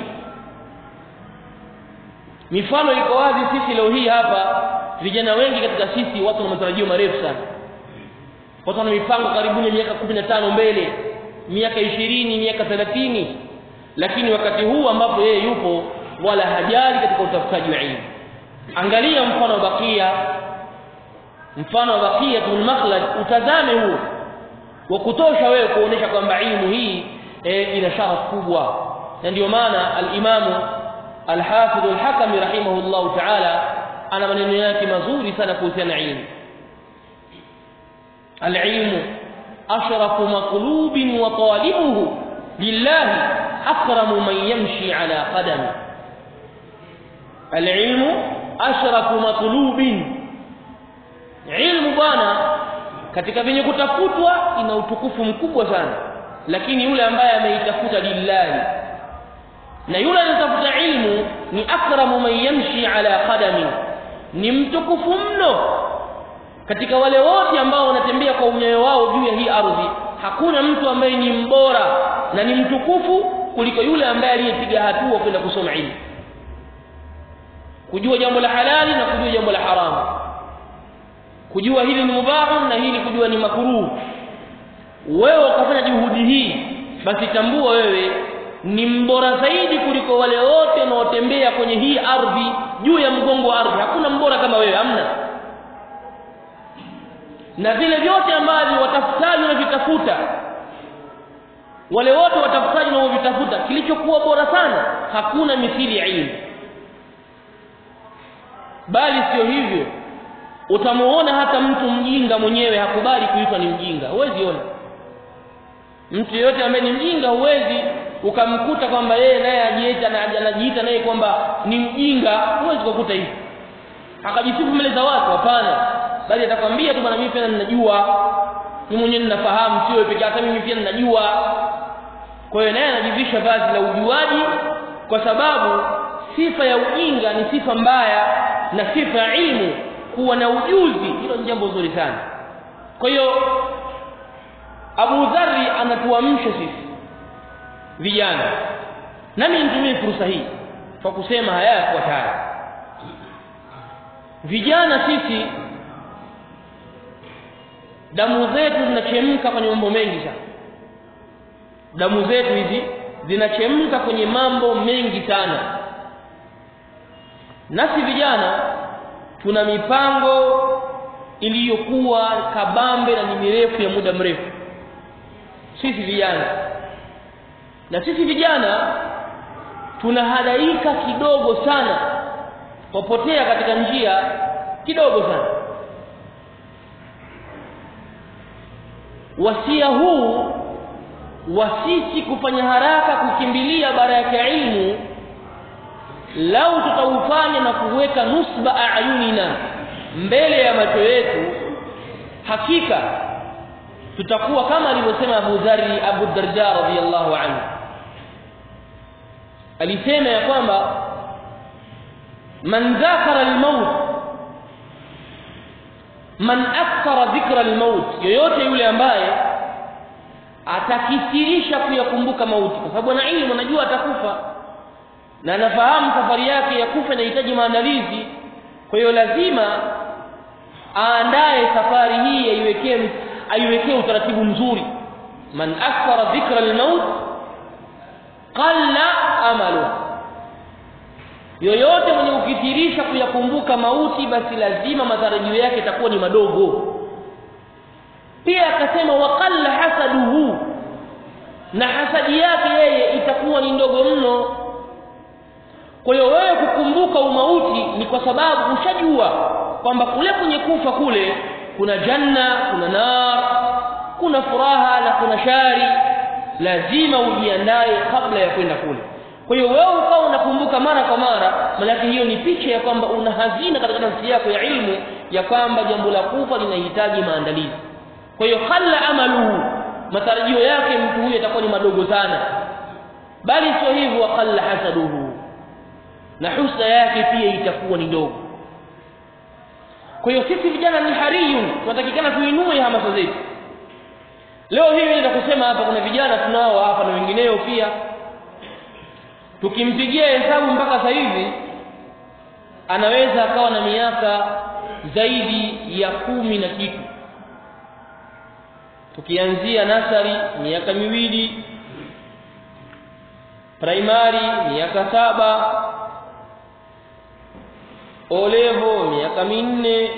mifano iko wazi sisi leo hii hapa vijana wengi katika sisi watu wana matarajio marefu sana watu wana mipango karibuni miaka 15 mbele miaka ishirini miaka 30 lakini wakati huu ambapo yeye yupo wala hajali katika utafutaji wa ilmu angalia mfano wa bakia mfano wa bakia tul makhlad utazame huu wa kutosha wewe kuonesha kwamba ilmu hii e, ina sharafu kubwa na ndio maana al-imamu al-hafidh al-hakami rahimahullah ta'ala ana maneno yake mazuri sana kuhusiana na ilmu al-ilmu ashrafu maqlubin wa talibuhu lillahi akramu man yamshi ala qadami al-ilmu ashrafu maqlubin ilmu bwana katika venye kutafutwa ina utukufu mkubwa sana lakini yule ambaye ameitafuta lillahi na yule anatafuta ilmu ni akramu man yamshi ala qadami ni mtukufu mno katika wale wote ambao wanatembea kwa unyayo wao juu ya hii ardhi hakuna mtu ambaye ni mbora na ni mtukufu kuliko yule ambaye aliyepiga hatua kwenda kusoma ilmu kujua jambo la halali na kujua jambo la haramu kujua hili ni mubahu na hili kujua ni makruh wewe ukafanya juhudi hii basi tambua wewe ni mbora zaidi kuliko wale wote wanaotembea kwenye hii ardhi juu ya mgongo wa ardhi hakuna mbora kama wewe hamna na vile vyote ambavyo watafutaji wanavitafuta wale wote watafutaji wanaovitafuta kilichokuwa bora sana hakuna mithili ya ilmu bali sio hivyo utamuona hata mtu mjinga mwenyewe hakubali kuitwa ni mjinga huwezi ona mtu yeyote ambaye ni mjinga huwezi ukamkuta kwamba yeye naye ajiita na anajiita naye kwamba ni mjinga huwezi kukuta hivi akajisifu mbele za watu hapana bali atakwambia tu bwana mimi pia ninajua mimi mwenyewe ninafahamu sio pekee hata mimi pia ninajua kwa hiyo naye anajivisha vazi la ujuaji kwa sababu sifa ya ujinga ni sifa mbaya na sifa ya ilmu kuwa na ujuzi hilo ni jambo zuri sana kwa hiyo Abu Dharri anatuamsha sisi vijana nami nitumie fursa hii kwa kusema haya yafuatayo vijana sisi damu zetu zinachemka kwenye mambo mengi sana damu zetu hizi zinachemka kwenye mambo mengi sana nasi vijana tuna mipango iliyokuwa kabambe na ni mirefu ya muda mrefu sisi vijana na sisi vijana tunahadaika kidogo sana kupotea katika njia kidogo sana wasia huu wa sisi kufanya haraka kukimbilia baraka ya ilmu lau tutaufanya na kuweka nusba ayunina mbele ya macho yetu hakika tutakuwa kama alivyosema Abu Dharr Abu Darda radhiyallahu anhu alisema ya kwamba man dhakara al-maut man akthara dhikra al-maut yoyote yule ambaye atakithirisha kuyakumbuka mauti kwa sababu ana ilmu anajua atakufa na anafahamu safari yake ya kufa inahitaji maandalizi kwa hiyo lazima aandae safari hii aiwekee aiwekee utaratibu mzuri man akthara dhikra al-maut qalla amalu yoyote mwenye kukithirisha kuyakumbuka mauti basi lazima matarajio yake itakuwa ni madogo pia akasema waqalla hasaduhu na hasadi yake yeye itakuwa ni ndogo mno kwa hiyo wewe kukumbuka umauti ni kwa sababu ushajua kwamba kule kwenye kufa kule kuna janna kuna nar kuna furaha na kuna shari lazima ujiandae kabla ya kwenda kule kwa hiyo wewe ukawa unakumbuka mara kwa mara maana hiyo ni picha ya kwamba una hazina katika nafsi yako ya ilmu ya kwamba jambo la kufa linahitaji maandalizi kwa hiyo khalla amaluhu matarajio yake mtu huyu atakuwa ni madogo sana bali sio hivyo khalla hasaduhu na husna yake pia itakuwa ni ndogo kwa hiyo sisi vijana ni hariyun tunatakikana tuinue hamasa zetu leo hii nenda kusema hapa kuna vijana tunao hapa na wengineo pia tukimpigia hesabu mpaka sasa hivi anaweza akawa na miaka zaidi ya kumi na kitu tukianzia nasari miaka miwili primary miaka saba olevo miaka minne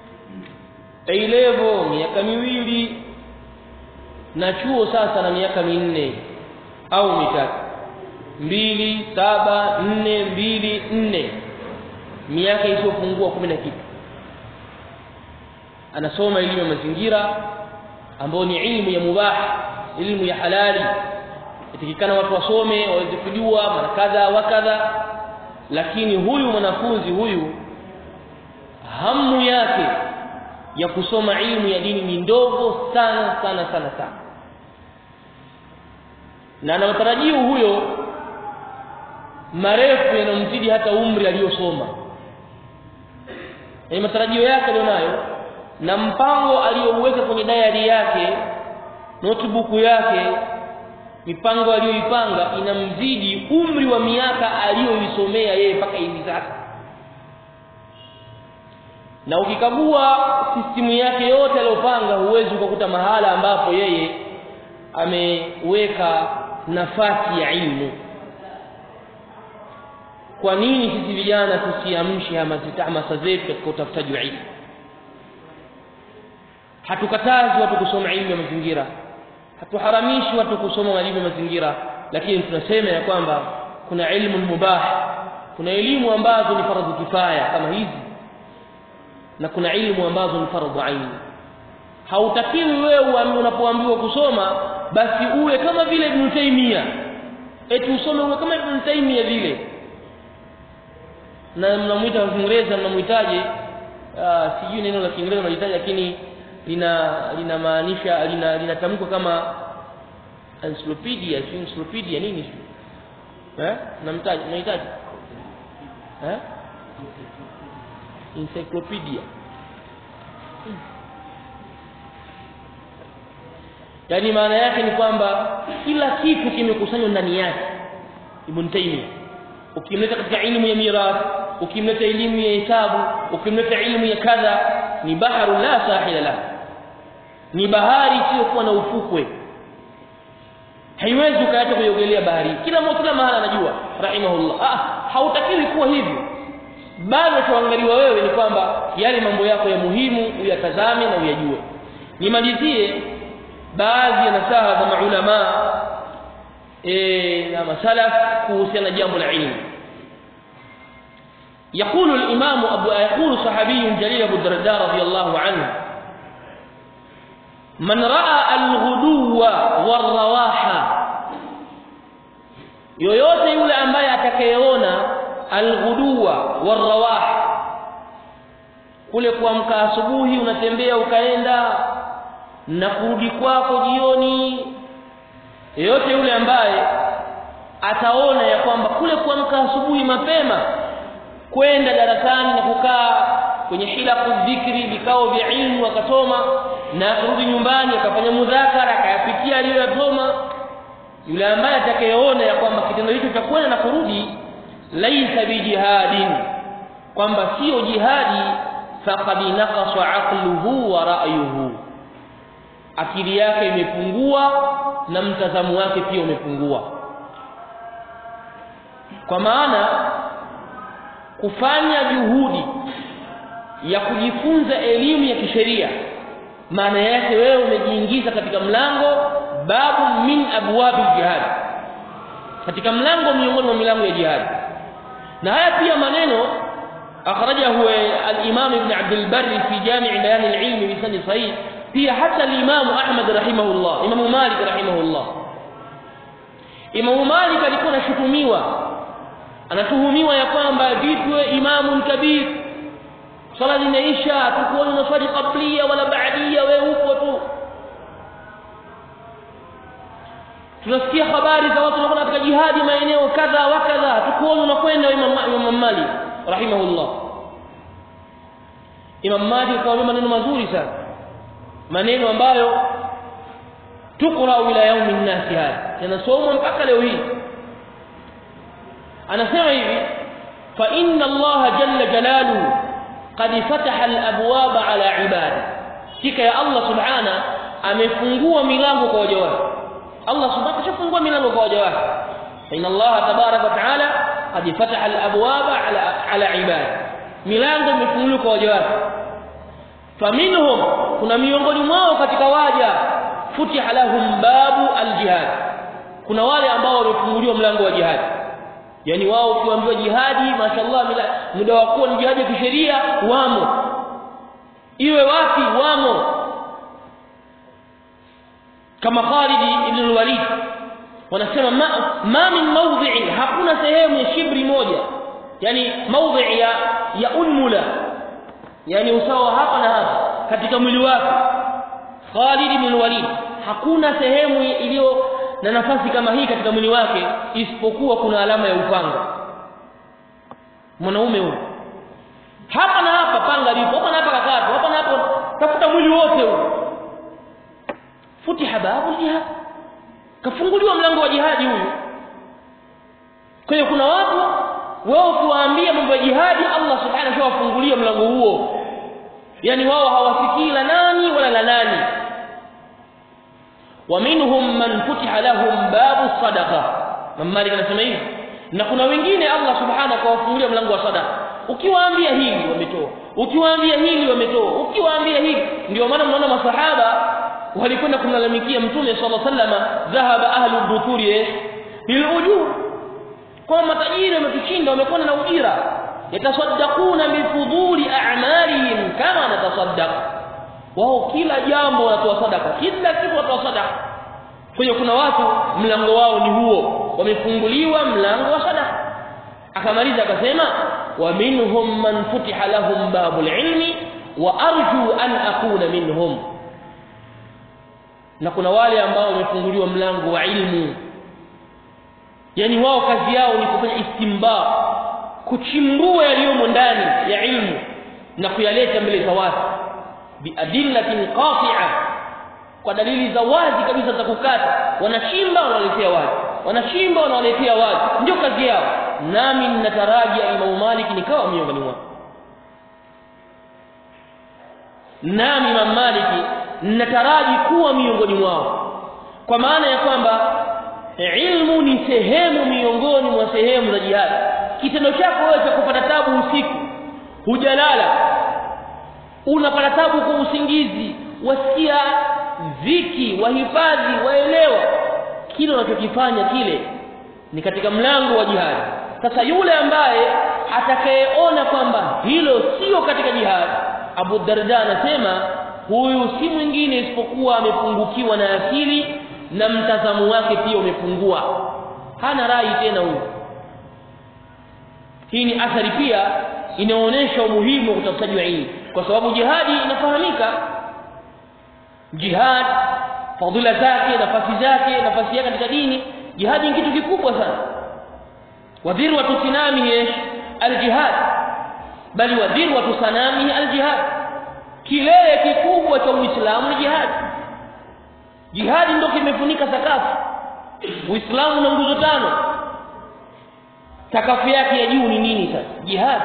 eilevo miaka miwili na chuo sasa na miaka minne au mitatu mbili saba nne mbili nne miaka isiyopungua kumi na kitu anasoma elimu ya mazingira ambayo ni ilmu ya mubah ilmu ya halali itakikana watu wasome waweze kujua mara kadha wa kadha lakini huyu mwanafunzi huyu hamu yake ya kusoma ilmu ya dini ni ndogo sana sana sana sana na ana matarajio huyo marefu yanamzidi hata umri aliyosoma ni matarajio yake alionayo na mpango aliyouweka kwenye diary yake notebook yake mipango aliyoipanga inamzidi umri wa miaka aliyoisomea yeye mpaka hivi sasa na ukikagua sistimu yake yote aliyopanga huwezi ukakuta mahala ambapo yeye ameweka nafasi ya ilmu kwa nini sisi vijana tusiamshe hamasa zetu katika utafutaji wa ilmu hatukatazi watu kusoma ilmu ya mazingira hatuharamishi watu kusoma elimu ya mazingira lakini tunasema ya kwamba kuna ilmu mubah kuna elimu ambazo ni faradhu kifaya kama hizi na kuna ilmu ambazo ni faradhu aini hautakiwi wewe unapoambiwa kusoma basi uwe kama vile Ibn Taymiyyah eti usome uwe kama Ibn Taymiyyah vile na mnamuita kwa Kiingereza mnamuitaje sijui neno la Kiingereza mnalitaja lakini lina linamaanisha lina linatamkwa kama encyclopedia si encyclopedia nini si eh namtaji unahitaji eh encyclopedia yaani maana yake ni kwamba kila kitu kimekusanywa ndani yake Ibn Taymiyyah ukimleta katika elimu ya mirathi ukimleta elimu ya hesabu ukimleta elimu ya kadha ni baharu la sahila la ni bahari isiyokuwa na ufukwe haiwezi ukaacha kuiogelea bahari kila mmoja kila mahala anajua rahimahullah ah hautakiwi kuwa hivyo bado tuangaliwa wewe ni kwamba yale mambo yako ya muhimu uyatazame na uyajue nimalizie baadhi ya nasaha za maulama eh na masalaf kuhusiana na jambo la ilmu يقول الإمام أبو يقول صحابي جليل أبو الدرداء رضي الله عنه من رأى الغدو والرواحة yoyote yule ambaye atakayeona alghuduwa warrawah kule kuamka asubuhi unatembea ukaenda na kurudi kwako jioni yeyote yule ambaye ataona ya kwamba kule kuamka asubuhi mapema kwenda darasani na kukaa kwenye hilaku dhikri vikao vya ilmu akasoma na kurudi nyumbani akafanya mudhakara akayapitia aliyoyasoma yule ambaye atakayeona ya kwamba kitendo hicho cha kwenda na kurudi laisa bijihadin kwamba sio jihadi faqad naqasa aqluhu wa ra'yuhu akili yake imepungua na mtazamo wake pia umepungua kwa maana kufanya juhudi ya kujifunza elimu ya kisheria maana yake wewe umejiingiza katika mlango babu min abwabi jihad katika mlango miongoni mwa milango ya jihad na haya pia maneno akhrajahu al-imam ibn abd al-barr fi jami' bayan al-ilm bi sanad sahih pia hata al-imam ahmad rahimahullah imam malik rahimahullah imam malik alikuwa anashutumiwa anatuhumiwa ya kwamba vipi imamu kabir swala zinaisha tukuoni unaswali qablia wala baadia wewe upo tu tunasikia habari za watu wanakwenda katika jihadi maeneo kadha wa kadha tukuoni unakwenda imam malik rahimahullah imam malik akawaambia maneno mazuri sana maneno ambayo tuqra ila yaumi nnasi haya yanasomwa mpaka leo hii anasema hivi fa inna allaha jalla jalaluhu qad fataha al-abwaba ala ibadi kika ya Allah subhana amefungua milango kwa waja wake Allah subhana ashafungua milango kwa waja wake inna Allah tabaraka wa taala qad fataha al-abwaba ala ala ibadi milango imefunguliwa kwa waja wake faminhum kuna miongoni mwao katika waja futiha lahum babu al-jihad kuna wale ambao wamefunguliwa mlango wa jihad yani wao ukiambiwa jihadi mashallah muda wa kuwa ni jihadi ya kisheria wamo iwe wapi wamo kama Khalid ibn al-Walid wanasema ma, ma min mawdhi'in hakuna sehemu ya shibri moja yani mawdhi' ya ya unmula yani usawa hapa na hapa katika mwili wake Khalid ibn al-Walid hakuna sehemu iliyo na nafasi kama hii katika mwili wake isipokuwa kuna alama ya upanga mwanaume huyo hapa na hapa panga lipo hapa na hapa kakatu hapa na hapa tafuta mwili wote huo futiha babu jihad kafunguliwa mlango wa jihadi huyu kwa hiyo kuna watu wao ukiwaambia mambo ya jihadi Allah subhanahu wa wafungulia mlango huo yani wao hawasikii la nani wala la nani ومنهم من فتح لهم باب الصدقه Imam Malik anasema hivi na kuna wengine Allah subhanahu akawafungulia mlango wa sadaqa ukiwaambia hili wametoa ukiwaambia hili wametoa ukiwaambia hili ndio maana mnaona masahaba walikwenda kumlalamikia mtume sallallahu alaihi wasallam dhahaba ahlu dhukuri bil ujur kwa matajiri wametushinda wamekwenda na ujira yatasaddaquna bifuduli a'malihim kama natasaddaq wao kila jambo wanatoa sadaka kila kitu wanatoa sadaka kwa hiyo kuna watu mlango wao ni huo wamefunguliwa mlango wa sadaka akamaliza akasema wa minhum man futiha lahum babul ilmi wa arju an akuna minhum na kuna wale ambao wamefunguliwa mlango wa ilmu yani wao kazi yao ni kufanya istimba kuchimbua yaliyomo ndani ya ilmu na kuyaleta mbele za watu biadillatin qati'a kwa dalili za wazi kabisa za kukata wanachimba wanaletea wazi wanachimba wanaletea wazi ndio kazi yao nami ninataraji Imam Malik nikawa miongoni mwao nami Imam Malik ninataraji kuwa miongoni mwao kwa maana ya kwamba ilmu ni sehemu miongoni mwa sehemu za jihad kitendo chako wewe cha kupata tabu usiku hujalala unapata tabu kwa usingizi wasikia dhiki wahifadhi waelewa kile unachokifanya kile ni katika mlango wa jihad sasa yule ambaye atakayeona kwamba hilo sio katika jihad Abu Darda anasema huyu si mwingine isipokuwa amepungukiwa na akili na mtazamo wake pia umepungua hana rai tena huyu hii ni athari pia inaonyesha umuhimu wa utafutaji wa ilmu kwa sababu jihadi inafahamika jihad fadhila zake nafasi zake nafasi yake katika dini jihad ni kitu kikubwa sana wadhirwatu sinamihi aljihad bali wadhirwatu sanamihi aljihad kilele kikubwa cha uislamu ni jihad jihadi ndio kimefunika sakafu uislamu una nguzo tano sakafu yake ya juu ni nini sasa jihad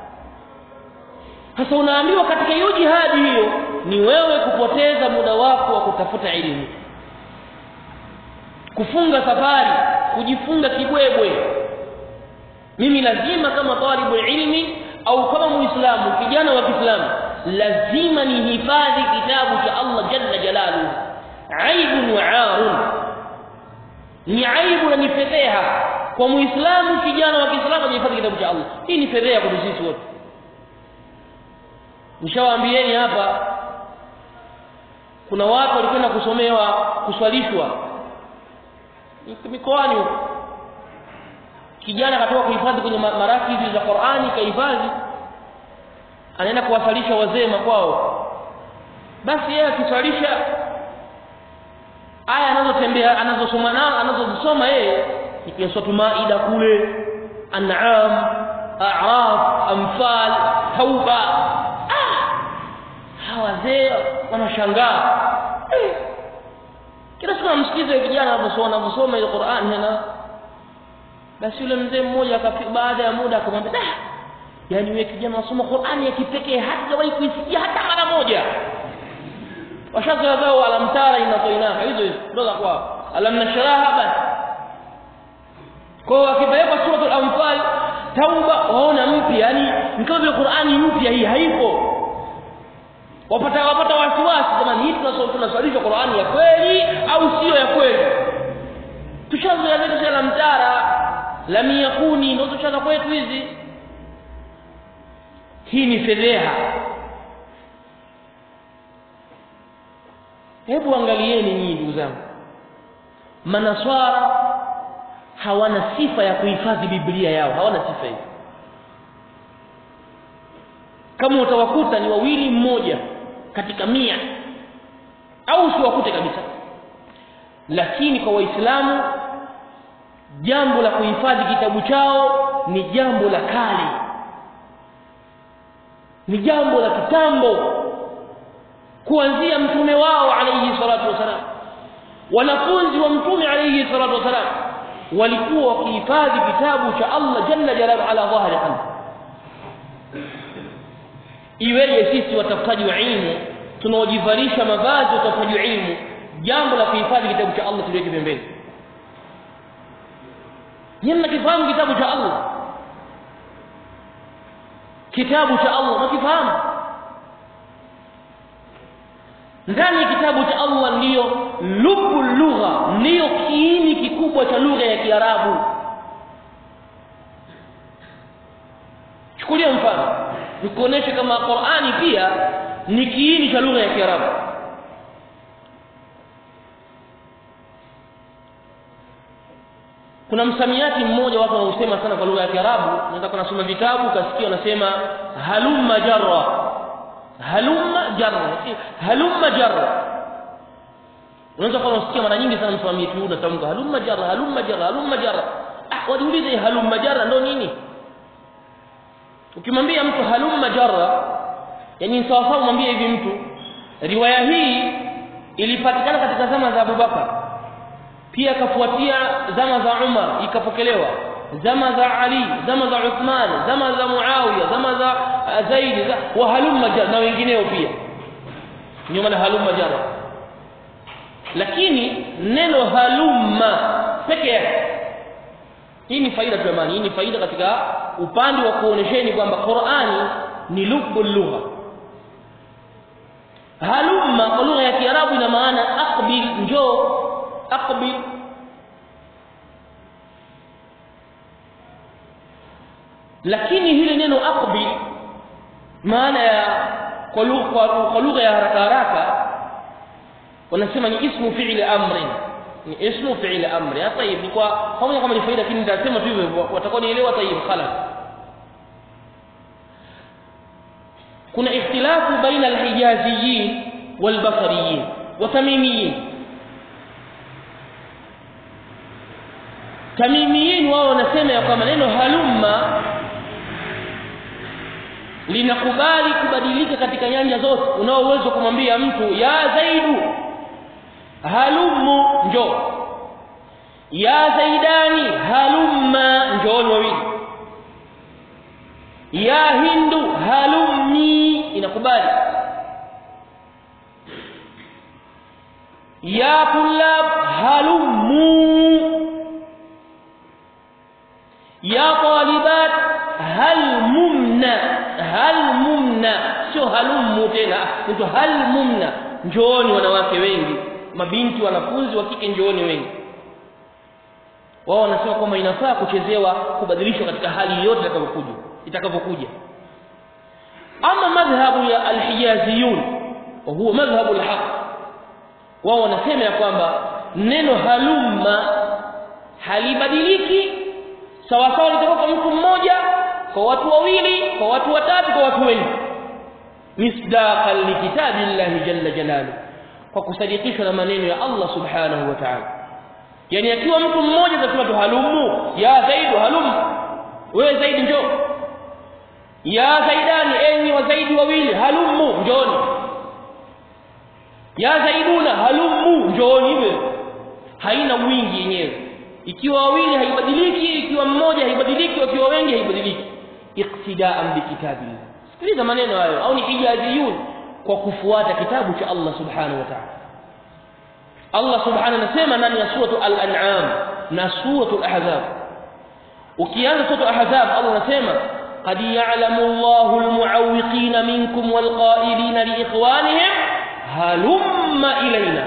sasa unaambiwa katika hiyo jihadi hiyo ni wewe kupoteza muda wako wa kutafuta elimu kufunga safari kujifunga kibwebwe mimi lazima kama talibu ilmi au kama muislamu kijana wa Kiislamu lazima nihifadhi kitabu cha Allah jalla jalaluhu aibun wa arun ni aibu na ni fedheha kwa muislamu kijana wa Kiislamu ajihifadhi kitabu cha Allah hii ni fedheha kwa sisi wote nishawaambieni hapa kuna watu walikwenda kusomewa kuswalishwa mikoani huko kijana akatoka kuhifadhi kwenye marakizi za Qur'ani kahifadhi anaenda kuwasalisha wazee makwao basi yeye akiswalisha aya anazotembea anazosoma nao anazozisoma yeye ni kwenye sura Maida kule An'am A'raf Anfal Tauba hawa wazee wanashangaa eh. kila siku namsikiza kijana anaposoma anaposoma ile Qur'an hana basi yule mzee mmoja baada ya muda akamwambia dah yani wewe kijana unasoma Qur'ani ya kipekee hatawahi kuisikia hata mara moja washazoea zao alamtara inatoinaka hizo hizo ndo za kwao alam nashraha basi kwa akipelekwa suratul anfal tauba waona mpya yani ni kama vile Qur'ani mpya hii haipo wapata wapata wasiwasi jamani hii tunasoma tunaswalisha Qur'ani ya kweli au sio ya kweli tushazoea zetu za mtara lam yakuni ndio tushaza kwetu hizi hii ni fedheha hebu angalieni nyinyi ndugu zangu manaswara hawana sifa ya kuhifadhi biblia yao hawana sifa hiyo kama utawakuta ni wawili mmoja katika mia au usiwakute kabisa lakini kwa waislamu jambo la kuhifadhi kitabu chao ni jambo la kale ni jambo la kitambo kuanzia mtume wao alayhi salatu wasalam wanafunzi wa mtume alayhi salatu wasalam walikuwa wakihifadhi kitabu cha Allah jalla jalaluhu ala dhahri qalbi iweje sisi watafutaji wa ilmu tunaojivalisha mavazi ya utafutaji wa ilmu jambo la kuhifadhi kitabu cha Allah tuliweke pembeni nyinyi mnakifahamu kitabu cha Allah kitabu cha Allah mnakifahamu ndani ya kitabu cha Allah ndiyo lubu lugha ndiyo kiini kikubwa cha lugha ya Kiarabu chukulia mfano nikuoneshe kama Qur'ani pia ni kiini cha lugha ya Kiarabu kuna msamiati mmoja watu wanausema sana kwa lugha ya Kiarabu unaweza kunasoma vitabu ukasikia wanasema halumma jarra halumma jarra halumma jarra unaweza kuwa unasikia mara nyingi sana msamiati huu unatamka halumma jarra halumma jarra halumma jarra ah wajiulize halumma jarra ndo nini ukimwambia mtu halumma jarra yani sawa sawa mwambie hivi mtu riwaya hii ilipatikana katika zama za Abubakar pia kafuatia zama za Umar ikapokelewa zama za Ali zama za Uthman zama za Muawiya zama za Zaid za wa halumma jarra na wengineo pia ndio maana halumma jarra lakini neno halumma peke yake hii ni faida jamani hii ni faida katika upande wa kuonesheni kwamba Qur'ani ni lubbu lugha halumma kwa lugha ya Kiarabu ina maana aqbil njoo aqbil lakini hili neno aqbil maana ya kwa lugha kwa lugha ya haraka haraka wanasema ni ismu fi'li amrin ni ismu fi'li amri hata hivi ni kwa pamoja kama ni faida lakini nitasema tu hivyo watakuwa nielewa tayib khalas kuna ikhtilafu baina alhijaziyin walbasariyin watamimiyin tamimiyin wao wanasema ya kwamba neno halumma linakubali kubadilika katika nyanja zote unao uwezo kumwambia mtu ya zaidu halummu njoo ya zaidani halumma njooni wawili ya hindu halumni inakubali ya tulab halummu ya talibat halmumna halmumna sio halummu tena mtu halmumna njooni wanawake wengi mabinti wanafunzi wa kike njooni wengi wao wanasema kwamba inafaa kuchezewa kubadilishwa katika hali yote itakapokuja itakapokuja ama madhhabu ya alhijaziyun wa huwa madhhabu alhaq wao wanasema ya kwamba neno halumma halibadiliki sawa sawa litakuwa kwa mtu mmoja kwa watu wawili kwa watu watatu kwa watu wengi misdaqan likitabillahi jalla jalaluhu kwa kusadikishwa na maneno ya Allah subhanahu wa ta'ala yani akiwa mtu mmoja atasema tu halumu ya zaidu halumu wewe zaidi njoo ya zaidani enyi wa zaidi wawili halumu njoni ya zaiduna halumu njoni hivyo haina wingi yenyewe ikiwa wawili haibadiliki ikiwa mmoja haibadiliki ikiwa wengi haibadiliki iqtidaan bikitabillah sikiliza maneno hayo au ni hijaziyun kwa kufuata kitabu cha Allah subhanahu wa ta'ala Allah subhanahu anasema ndani ya suratu al-an'am na suratu al-ahzab ukianza suratu al-ahzab Allah anasema qad ya'lamu Allahu al-mu'awwiqina minkum wal-qa'ilina li ikhwanihim halumma ilayna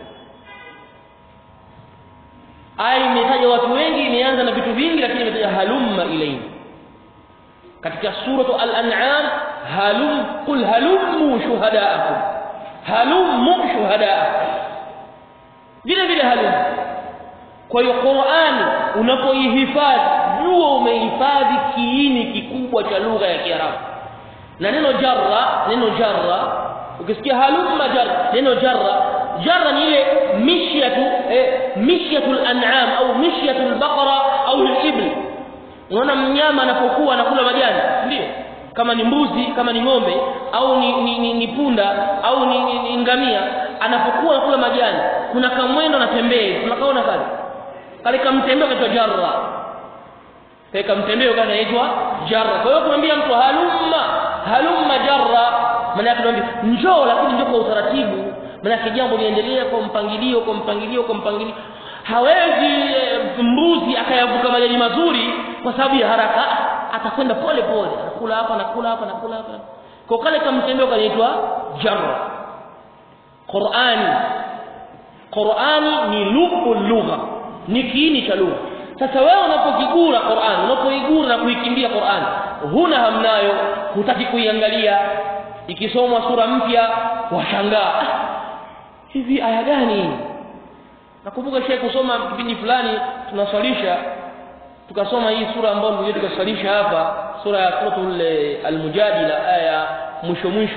aya imetaja watu wengi imeanza na vitu vingi lakini imetaja halumma ilayna katika suratu al-an'am halum qul halummu shuhadaakum halummu shuhadaakum vile vile halum kwa hiyo Qur'ani unapoihifadhi jua umehifadhi kiini kikubwa cha lugha ya Kiarabu na neno jarra neno jarra ukisikia halumma jarra neno jarra jarra ni ile mishyatu eh, mishyatul an'am au mishyatul baqara au al-ibl unaona mnyama anapokuwa anakula majani ndio kama ni mbuzi kama ni ng'ombe au ni, ni, ni, ni punda au ni, ni, ni ngamia anapokuwa anakula majani kuna kamwendo anatembea tunakaona kale kale kamtembeo kaitwa jarra kale kamtembeo kale inaitwa jarra kwa hiyo kumwambia mtu halumma halumma jarra maana yake tunamwambia njoo lakini njoo kwa utaratibu maana yake jambo liendelea kwa mpangilio kwa mpangilio kwa mpangilio hawezi e, mbuzi akayavuka majani mazuri kwa sababu ya haraka atakwenda pole pole anakula hapa anakula hapa anakula hapa kwa kale kamtembeo kanaitwa jarra Qur'ani Qur'ani ni lubu lugha ni kiini cha lugha sasa wewe unapokigura Qur'an unapoigura na kuikimbia Qur'an huna hamnayo hutaki kuiangalia ikisomwa sura mpya washangaa ah, hivi aya gani nakumbuka shehe kusoma kipindi fulani tunaswalisha tukasoma hii sura ambayo ndio tukaswalisha hapa sura ya suratul al-mujadila aya mwisho mwisho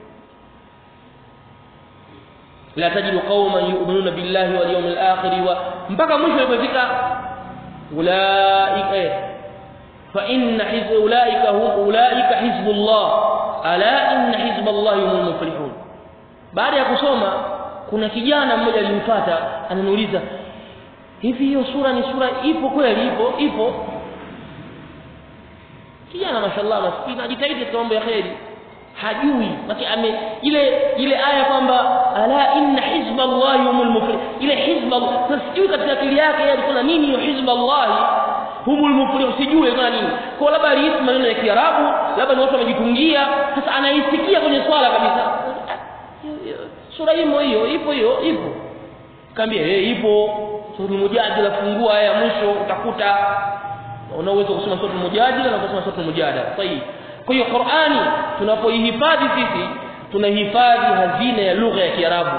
la tajidu qauman yu'minuna billahi wal yawmil akhir wa mpaka mwisho ilipofika ulaika fa inna hizb ulaika hum ulaika hizbullah ala inna hizballahi humul muflihun baada ya kusoma kuna kijana mmoja alimfuata ananiuliza hivi hiyo sura ni sura ipo kweli ipo ipo kijana mashallah maskini anajitahidi katika mambo ya kheri hajui basi ame ile ile aya kwamba ala inna hizballahi humul muflihun ile hizba sijui katika akili yake yeye alikuwa nini hiyo hizballahi humul muflihun sijui ilikuwa nini kwa labda alihisi maneno ya Kiarabu labda ni watu wamejitungia sasa anaisikia kwenye swala kabisa sura hiyo hiyo ipo hiyo ipo kaambia eh ipo sura mujadala fungua aya mwisho utakuta una uwezo kusoma sura mujadala na kusoma sura mujadala sahihi kwa hiyo Qur'ani tunapoihifadhi sisi tunahifadhi hazina ya lugha ya Kiarabu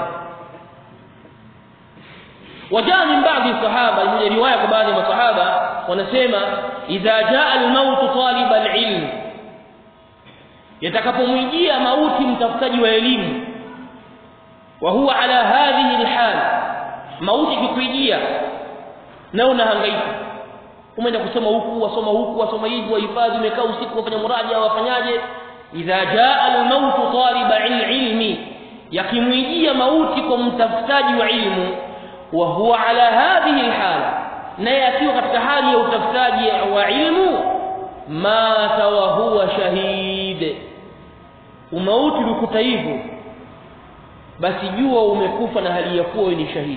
wajaa min baadhi sahaba imekuja riwaya kwa baadhi ya masahaba wanasema idha jaa al-maut talib al-ilm yatakapomwijia mauti mtafutaji wa elimu wa huwa ala hadhihi alhal mauti kikujia na unahangaika umeenda kusoma huku wasoma huku wasoma hivi wahifadhi umekaa usiku wafanya muraja wafanyaje idha jaa almaut taliba ilmi yakimwijia mauti kwa mtafutaji wa ilmu wa huwa ala hadhihi alhala naye akiwa katika hali ya utafutaji wa ilmu mata wa huwa shahid umauti ulikuta hivyo basi jua umekufa na hali ya kuwa ni shahidi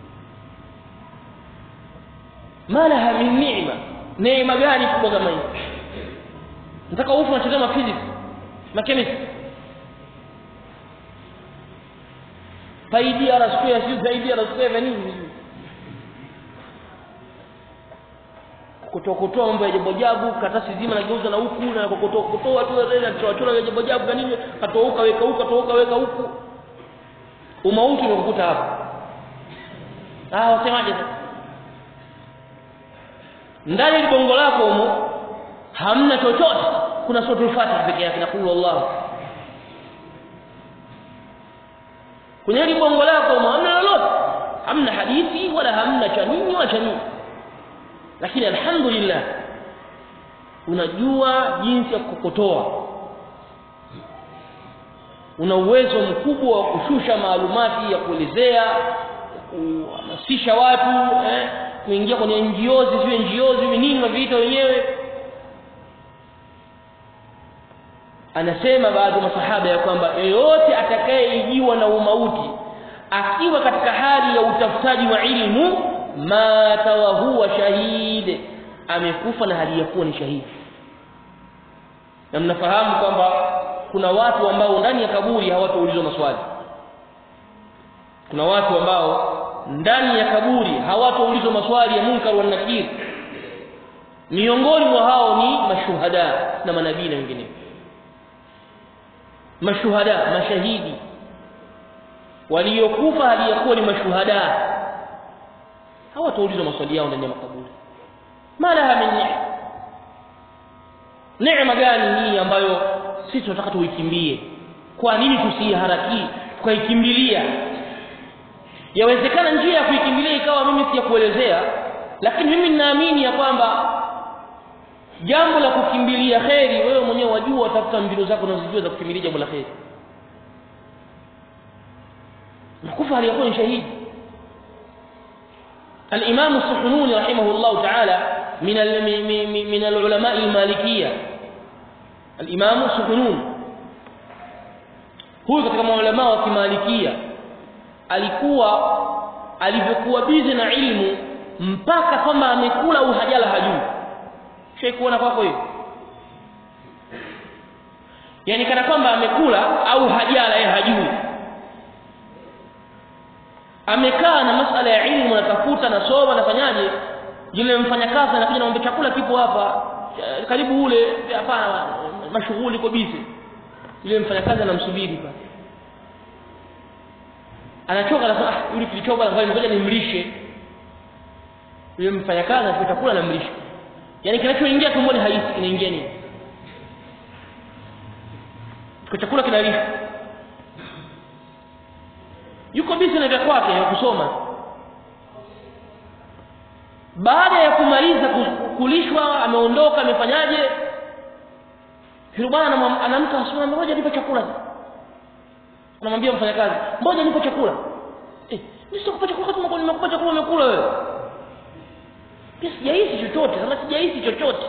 malaha min ni'ma neema gani kubwa kama hii nataka ufu unachezea physics na chemistry paidi ara square sio zaidi ara square nini kutokotoa mambo ya jambo jabu katasi zima na geuza na huku na kutoa kutoa tu na kutoa chora ya jambo jabu na nini katouka weka huku katouka weka huku umauti umekukuta hapa ah wasemaje sasa ndani ya bongo lako humo hamna chochote kuna suratul fatiha pekee yake na qul Allah kwenye hili bongo lako humo hamna lolote hamna hadithi wala hamna cha nini wala cha nini lakini alhamdulillah unajua jinsi ya kukokotoa una uwezo mkubwa wa kushusha maalumati ya kuelezea kuhamasisha watu eh, kuingia kwenye njiozi ziwe njiozi ziwe nini waviita wenyewe anasema baadhi ya masahaba ya kwamba yeyote atakayeijiwa na umauti akiwa katika hali ya utafutaji wa ilmu mata wa huwa shahid amekufa na hali ya kuwa ni shahidi na mnafahamu kwamba kuna watu ambao ndani ya kaburi hawataulizwa maswali kuna watu ambao ndani ya kaburi hawataulizwa maswali ya munkar wa nakir miongoni mwa hao ni mashuhada na manabii na wengineo mashuhada mashahidi waliokufa hali ya kuwa ni mashuhada hawataulizwa maswali yao ndani ya makaburi malaha min ni'ma neema gani hii ambayo sisi tunataka tuikimbie kwa nini tusiharakii tukaikimbilia yawezekana njia ya kuikimbilia ikawa mimi si ya kuelezea lakini mimi ninaamini ya kwamba jambo la kukimbilia kheri wewe mwenyewe wajua watafuta mbinu zako unazojua za kukimbilia jambo la kheri nakufa hali yakuwa ni shahidi الإمام السحنوني رحمه الله تعالى من من العلماء المالكية الإمام السحنون huyu katika maulama wa kimalikia alikuwa alivyokuwa bizi na ilmu mpaka kwamba amekula au hajala hajui shai kuona kwako hiyo yani kana kwamba amekula au hajala yeye hajui amekaa na masala ya ilmu natafuta nasoma nafanyaje yule mfanyakazi anakuja naomba chakula kipo hapa karibu ule hapana mashughuli iko bizi yule mfanyakazi anamsubiri pale anachoka anasema ah yule kilichoba ngoja nimlishe yule mfanyakazi anachukua chakula anamlisha yani kinachoingia tumboni haisi kinaingia nini kwa chakula kinalishwa yuko bizi na vya kwake ya kusoma baada ya kumaliza kulishwa ameondoka amefanyaje yule bwana anamka asubuhi ngoja nipe chakula anamwambia mfanyakazi ngoja nipe chakula eh mimi sikupa chakula kama nimekupa chakula umekula wewe pia sijahisi chochote kama sijahisi chochote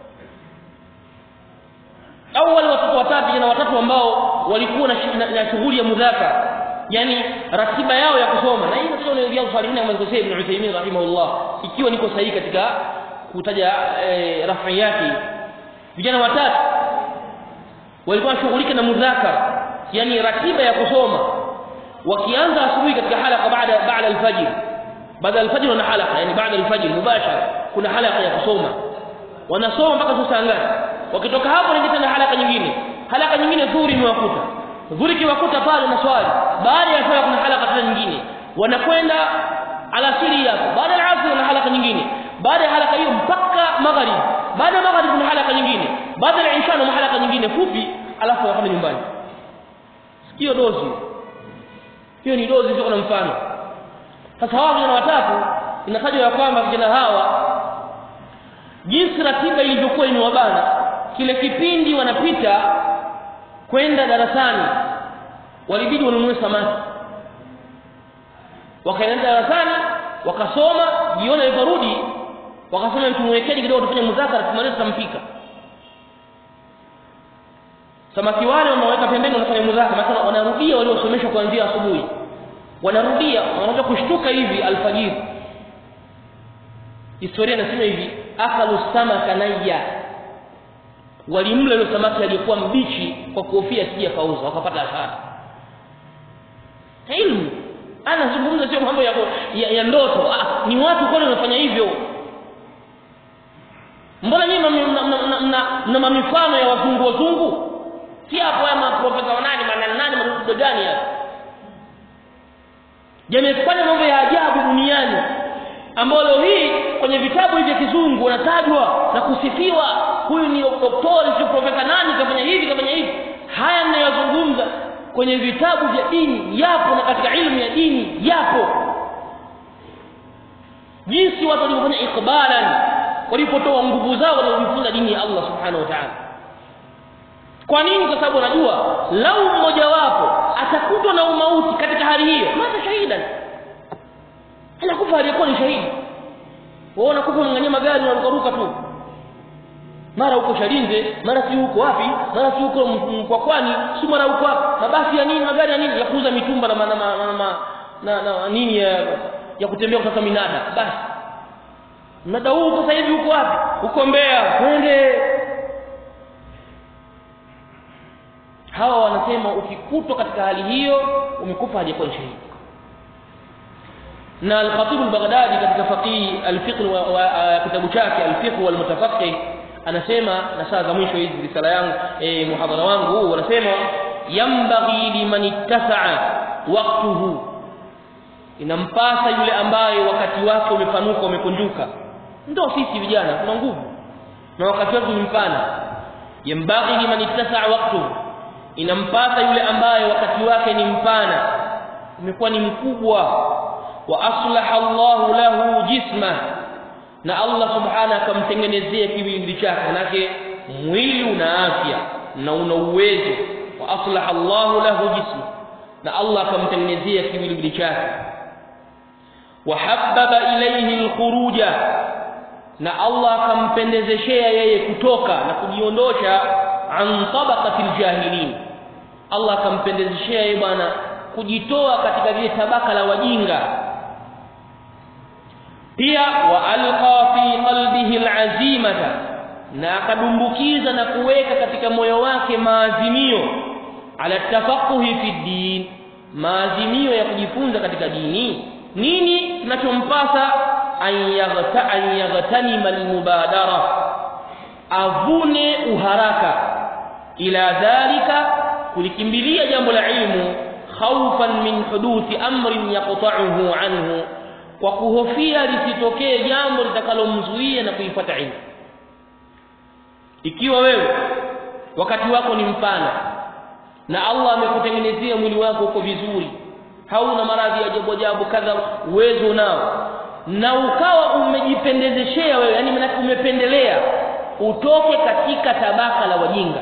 au wale watoto watatu jana watatu ambao walikuwa na, na, na shughuli ya mudhaka yani ratiba yao ya kusoma na hii ndio inaelezea usalihina kama alivyosema Ibn Uthaymeen rahimahullah ikiwa niko sahihi katika kutaja e, rafi yake vijana watatu walikuwa wanashughulika na mudhakara yani ratiba ya kusoma wakianza asubuhi katika halaka baada baada alfajr baada alfajr wana halaka yani baada alfajr mubashara kuna halaka ya kusoma wanasoma mpaka saa ngapi wakitoka hapo ni tena halaka nyingine halaka nyingine dhuhuri imewakuta dhuhuri kiwakuta pale na swali baada ya swala kuna halaka tena nyingine wanakwenda alasiri hapo baada ya asri kuna halaka nyingine baada ya halaka hiyo mpaka magharibi baada ya magharibi kuna halaka nyingine baada ya isha kuna halaka nyingine fupi alafu wakama nyumbani sikio dozi hiyo ni dozi sio na mfano sasa hawa vijana watatu inatajwa ya kwamba vijana hawa jinsi ratiba ilivyokuwa imewabana kile kipindi wanapita kwenda darasani walibidi wanunue samaki wakaenda darasani wakasoma jioni waliporudi wakasema tumwekeni kidogo tufanye muzakara tumalize tutampika samaki wale wameweka pembeni wanafanya muzakara mathalan wanarudia waliosomeshwa kuanzia asubuhi wanarudia wanaanza kushtuka hivi alfajiri historia inasema hivi akalu samaka nayya walimla ile samaki aliyokuwa mbichi kwa kuhofia asije kauza wakapata hasara ilmu anazungumza sio mambo ya, ya, ya ndoto ah, ni watu kweli wanafanya hivyo mbona nyinyi mna mamifano ya wazungu wazungu si hapo ya maprofesa wanani manani madudu gani hapa yamefanya mambo ya ajabu duniani ambayo leo hii kwenye vitabu hivi vya kizungu wanatajwa na kusifiwa huyu ni doktori si profesa nani kafanya hivi kafanya hivi haya ninayozungumza kwenye vitabu vya dini yapo na katika ilmu ya dini yapo jinsi watu walivyofanya ikbalan walipotoa nguvu zao walizojifunza dini ya Allah subhanahu wa ta'ala kwa nini kwa sababu wanajua lau mmoja wapo atakutwa na umauti katika hali hiyo mata shahidan anakufa aliyekuwa ni shahidi wao unakufa mnganyia magari unarukaruka tu mara huko Shalinze mara si huko wapi mara si huko Mkwakwani si mara huko wapi mabasi ya nini magari ya nini ya kuuza mitumba na na, na, na, na, na nini ya, ya kutembea kutoka minada basi mnada huu sasa hivi huko wapi huko Mbeya twende hawa wanasema ukikutwa katika hali hiyo umekufa hajakuwa shahidi na al-Khatib al-Baghdadi katika faqih al-fiqh wa kitabu chake al-fiqh wal mutafaqih anasema na saa za mwisho hizi risala yangu eh muhadhara wangu huu wanasema yambaghi liman ittasa'a waqtuhu inampasa yule ambaye wakati wake umepanuka umekunjuka ndio sisi vijana tuna nguvu na wakati wetu ni mpana yambaghi liman ittasa'a waqtuhu inampasa yule ambaye wakati wake ni mpana umekuwa ni mkubwa wa aslaha Allahu lahu jisma na Allah subhanahu akamtengenezea kiwiliwili chake manake mwili una afya na una uwezo wa aslaha Allahu lahu jisma na Allah akamtengenezea kiwiliwili chake wa habbaba ilayhi alkhuruja na Allah akampendezeshea yeye kutoka na kujiondosha an tabaqati aljahilin Allah akampendezeshea yeye bwana kujitoa katika vile tabaka la wajinga pia wa alqa fi qalbihi alazimata na akadumbukiza na kuweka katika moyo wake maazimio ala tafaquhi fi din maazimio ya kujifunza katika dini nini kinachompasa an yaghta an yaghtanima almubadara avune uharaka ila dhalika kulikimbilia jambo la ilmu khawfan min huduthi amrin yaqta'uhu anhu kwa kuhofia lisitokee jambo litakalomzuia na kuifuata ilmu ikiwa wewe wakati wako ni mpana na Allah amekutengenezea mwili wako uko vizuri hauna maradhi ya ajabu ajabu kadha uwezo nao na ukawa umejipendezeshea wewe yani maana umependelea utoke katika tabaka la wajinga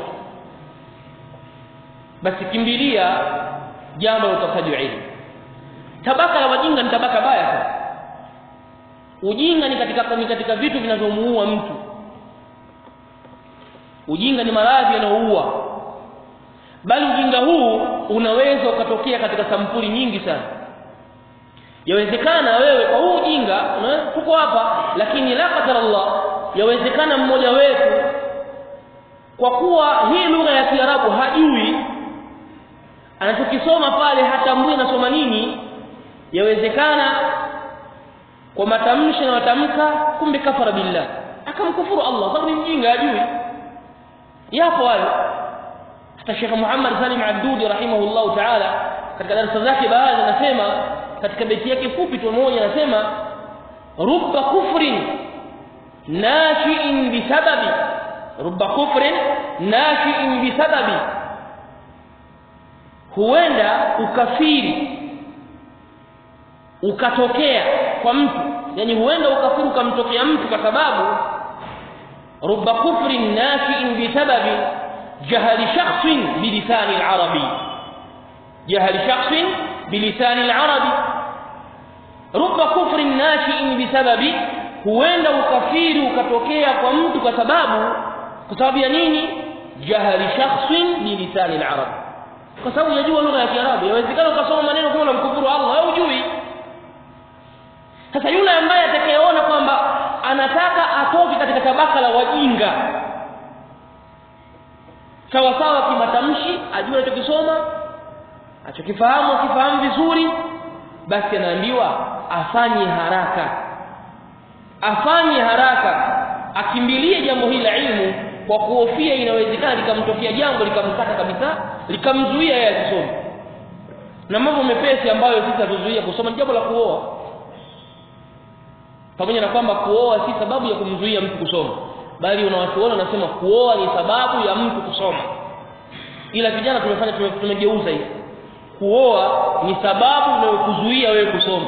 basi kimbilia jambo la utafutaji wa ilmu tabaka la wajinga ni tabaka baya sana ujinga ni katika ni katika vitu vinavyomuua mtu ujinga ni maradhi yanayoua bali ujinga huu unaweza ukatokea katika sampuli nyingi sana yawezekana wewe kwa huu ujinga tuko hapa lakini la qadar Allah yawezekana mmoja wetu kwa kuwa hii lugha ya Kiarabu hajui anachokisoma pale hatambui anasoma nini yawezekana kwa matamshi na matamka kumbe kafara billah akamkufuru Allah sababu ni mjinga hajui yapo wale hata Sheikh Muhammad Salim Abdudi rahimahullah ta'ala katika darasa zake baadhi anasema katika beti yake fupi tu moja anasema rubba kufrin nashi'in bisababi rubba kufrin nashi'in bisababi huenda ukafiri ukatokea kwa mtu yani huenda ukafiri ukamtokea mtu kwa sababu rubba kufrin nashi'in bisababi jahali shakhsin bilisani al-arabi jahali shakhsin bilisani al-arabi rubba kufrin nashi'in bisababi huenda ukafiri ukatokea kwa mtu kwa sababu kwa sababu ya nini jahali shakhsin bilisani al-arab kwa sababu yajua lugha ya Kiarabu yawezekana ukasoma maneno kama unamkufuru Allah au hujui sasa yule ambaye atakayeona kwamba anataka atoke katika tabaka la wajinga sawa sawa kimatamshi ajue anachokisoma achokifahamu akifahamu vizuri basi anaambiwa afanye haraka afanye haraka akimbilie jambo hili la ilmu kwa kuhofia inawezekana likamtokea jambo likamkata kabisa likamzuia yeye asisome na mambo mepesi ambayo sisi hatuzuia kusoma ni jambo la kuoa pamoja na kwamba kuoa si sababu ya kumzuia mtu kusoma bali unawachuona wanasema kuoa ni sababu ya mtu kusoma ila vijana tumefanya tumegeuza hivi kuoa ni sababu inayokuzuia wewe kusoma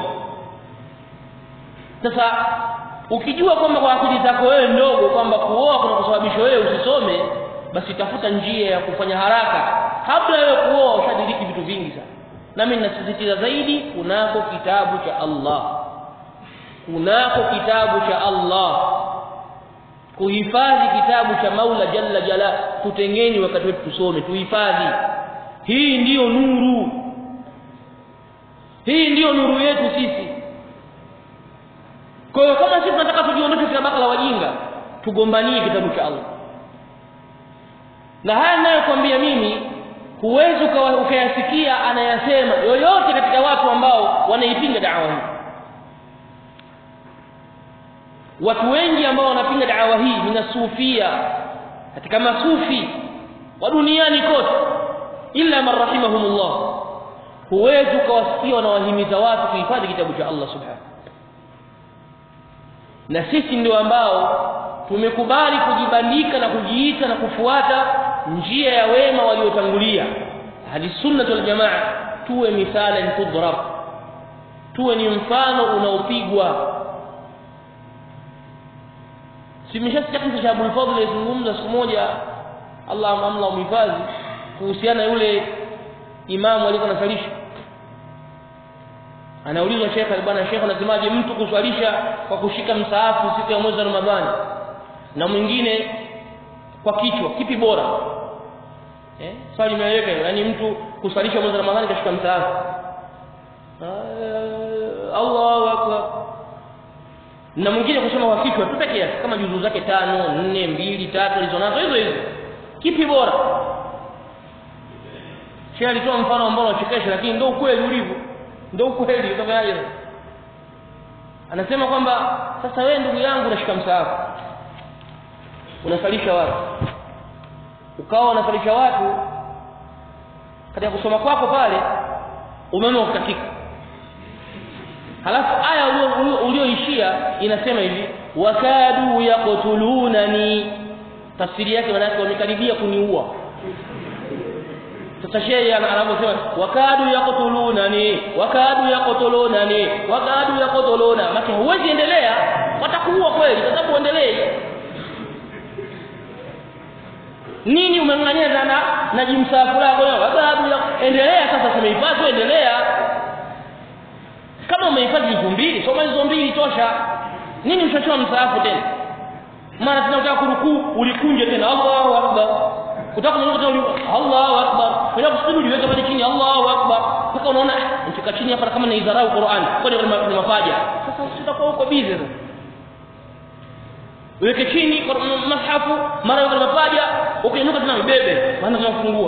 sasa ukijua kwamba kwa akili zako wewe ndogo kwamba kuoa kuna kusababisha wewe usisome basi tafuta njia ya kufanya haraka kabla wewe kuoa ushadiriki vitu vingi sana nami ninasisitiza zaidi kunako kitabu cha Allah kunako kitabu cha Allah kuhifadhi kitabu cha Maula Jalla Jala tutengeni wakati wetu tusome tuhifadhi hii ndiyo nuru hii ndiyo nuru yetu sisi kwa hiyo kama sisi tunataka tujiondoshe katika baka la wajinga tugombanie kitabu cha Allah na haya ninayokuambia mimi huwezi ukayasikia anayasema yoyote katika watu ambao wanaipinga dawa hii watu wengi ambao wanapinga dawa hii minasufia katika masufi wa duniani kote illa man rahimahumullah huwezi ukawasikia wanawahimiza watu kuhifadhi kitabu cha Allah subhanahu na sisi ndio ambao tumekubali kujibandika na kujiita na kufuata njia ya wema waliotangulia hadi sunna wal jamaa tuwe mithalan tudrab tuwe ni mfano unaopigwa simeshasikia kisa cha Abul Fadhl alizungumza siku moja Allah amla umhifadhi kuhusiana yule imamu alikuwa anasalisha anaulizwa shekhe bwana shekhe anasemaje mtu kuswalisha kwa kushika msaafu siku ya mwezi wa Ramadhani na mwingine kwa kichwa kipi bora eh swali limeeleweka yani mtu kuswalisha mwezi wa Ramadhani kashika msaafu Allahu akbar na mwingine kusoma kwa kichwa tu peke yake kama juzuu zake tano nne mbili tatu alizonazo hizo hizo kipi bora Sheikh alitoa mfano ambao unachekesha lakini ndio ukweli ulivyo ndio ukweli utafanyaje anasema kwamba sasa wewe ndugu yangu unashika msaafu unasalisha watu ukawa unasalisha watu katika kusoma kwako pale umeme ukatika halafu aya ulioishia inasema hivi wakadu yaqtulunani tafsiri yake maana yake wamekaribia kuniua sasa shehe anaposema wakadu yaqtulunani wakadu yaqtulunani wakadu yaqtuluna maki huwezi endelea watakuua kweli kwa sababu uendelee nini umeng'ang'ania na na jimsafu lako wakadu endelea sasa tumehifadhi endelea kama umehifadhi hizo mbili soma hizo mbili tosha nini ushachoma msaafu tena mara tena unataka kurukuu ulikunje tena Allahu akbar utaka mungu tena Allahu akbar unataka kusujudu uliweka pale chini Allahu akbar mpaka unaona nifika chini hapa kama naidharau Qur'an kwani ni mapaja sasa sitakuwa huko busy sasa uweke chini mashafu mara yuko mapaja ukiinuka tena mbebe maana tunafungua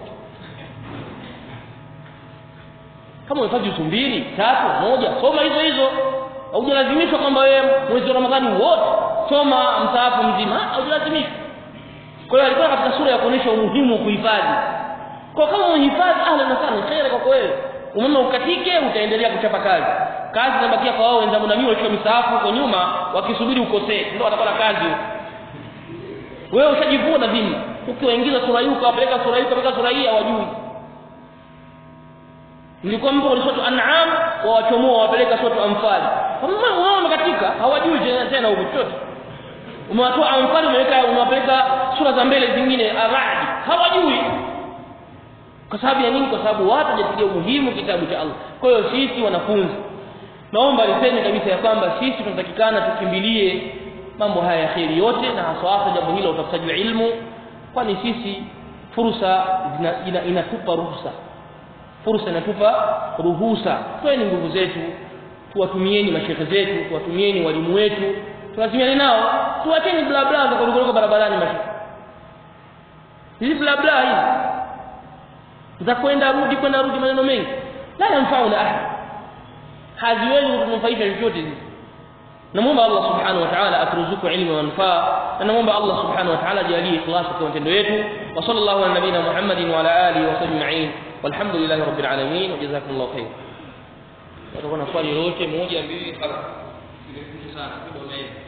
kama unahitaji juzuu mbili tatu moja soma hizo hizo haujalazimishwa kwamba wewe mwezi wa Ramadhani wote soma msaafu mzima haujalazimishwa kwa hiyo alikuwa katika sura ya kuonesha umuhimu wa kuhifadhi kwa kama unahifadhi ahlan na sana khair kwa wewe umeme ukatike utaendelea kuchapa kazi kazi inabakia kwa wao wenzangu na mimi walikuwa misaafu huko nyuma wakisubiri ukosee ndio watapata kazi wewe ushajivuna dhima ukiwaingiza sura hii ukawapeleka sura hii ukapeleka sura hii hawajui nilikuwa mpo kwenye sura an'am wawachomoa wapeleka sura anfal wao wamekatika hawajui tena huko chochote umewatoa anfal umeweka umewapeleka sura za mbele zingine aradi hawajui kwa sababu ya nini kwa sababu watu hawajatilia umuhimu kitabu cha Allah kwa hiyo sisi wanafunzi naomba niseme kabisa ya kwamba sisi tunatakikana tukimbilie mambo haya ya kheri yote na hasa hasa jambo hilo utafutaji wa ilmu kwani sisi fursa ina, ina, inatupa ruhusa fursa inatupa ruhusa toeni nguvu zetu tuwatumieni mashehe zetu tuwatumieni walimu wetu tulazimiane nao tuacheni bla bla za kuruka barabarani mashehe hizi bla bla hizi za kwenda rudi kwenda rudi maneno mengi la yanfauna ahad haziwezi kutunufaisha chochote hizi namwomba Allah subhanahu wa ta'ala aturuzuku ilmu wa manufaa na namwomba Allah subhanahu wa ta'ala ajalie ikhlas kwa matendo yetu wa sallallahu ala nabina Muhammadin wa ala alihi wa sahbihi ajma'in walhamdulillahi rabbil alamin wa jazakumullahu khair watakuwa na swali lolote moja mbili tatu sana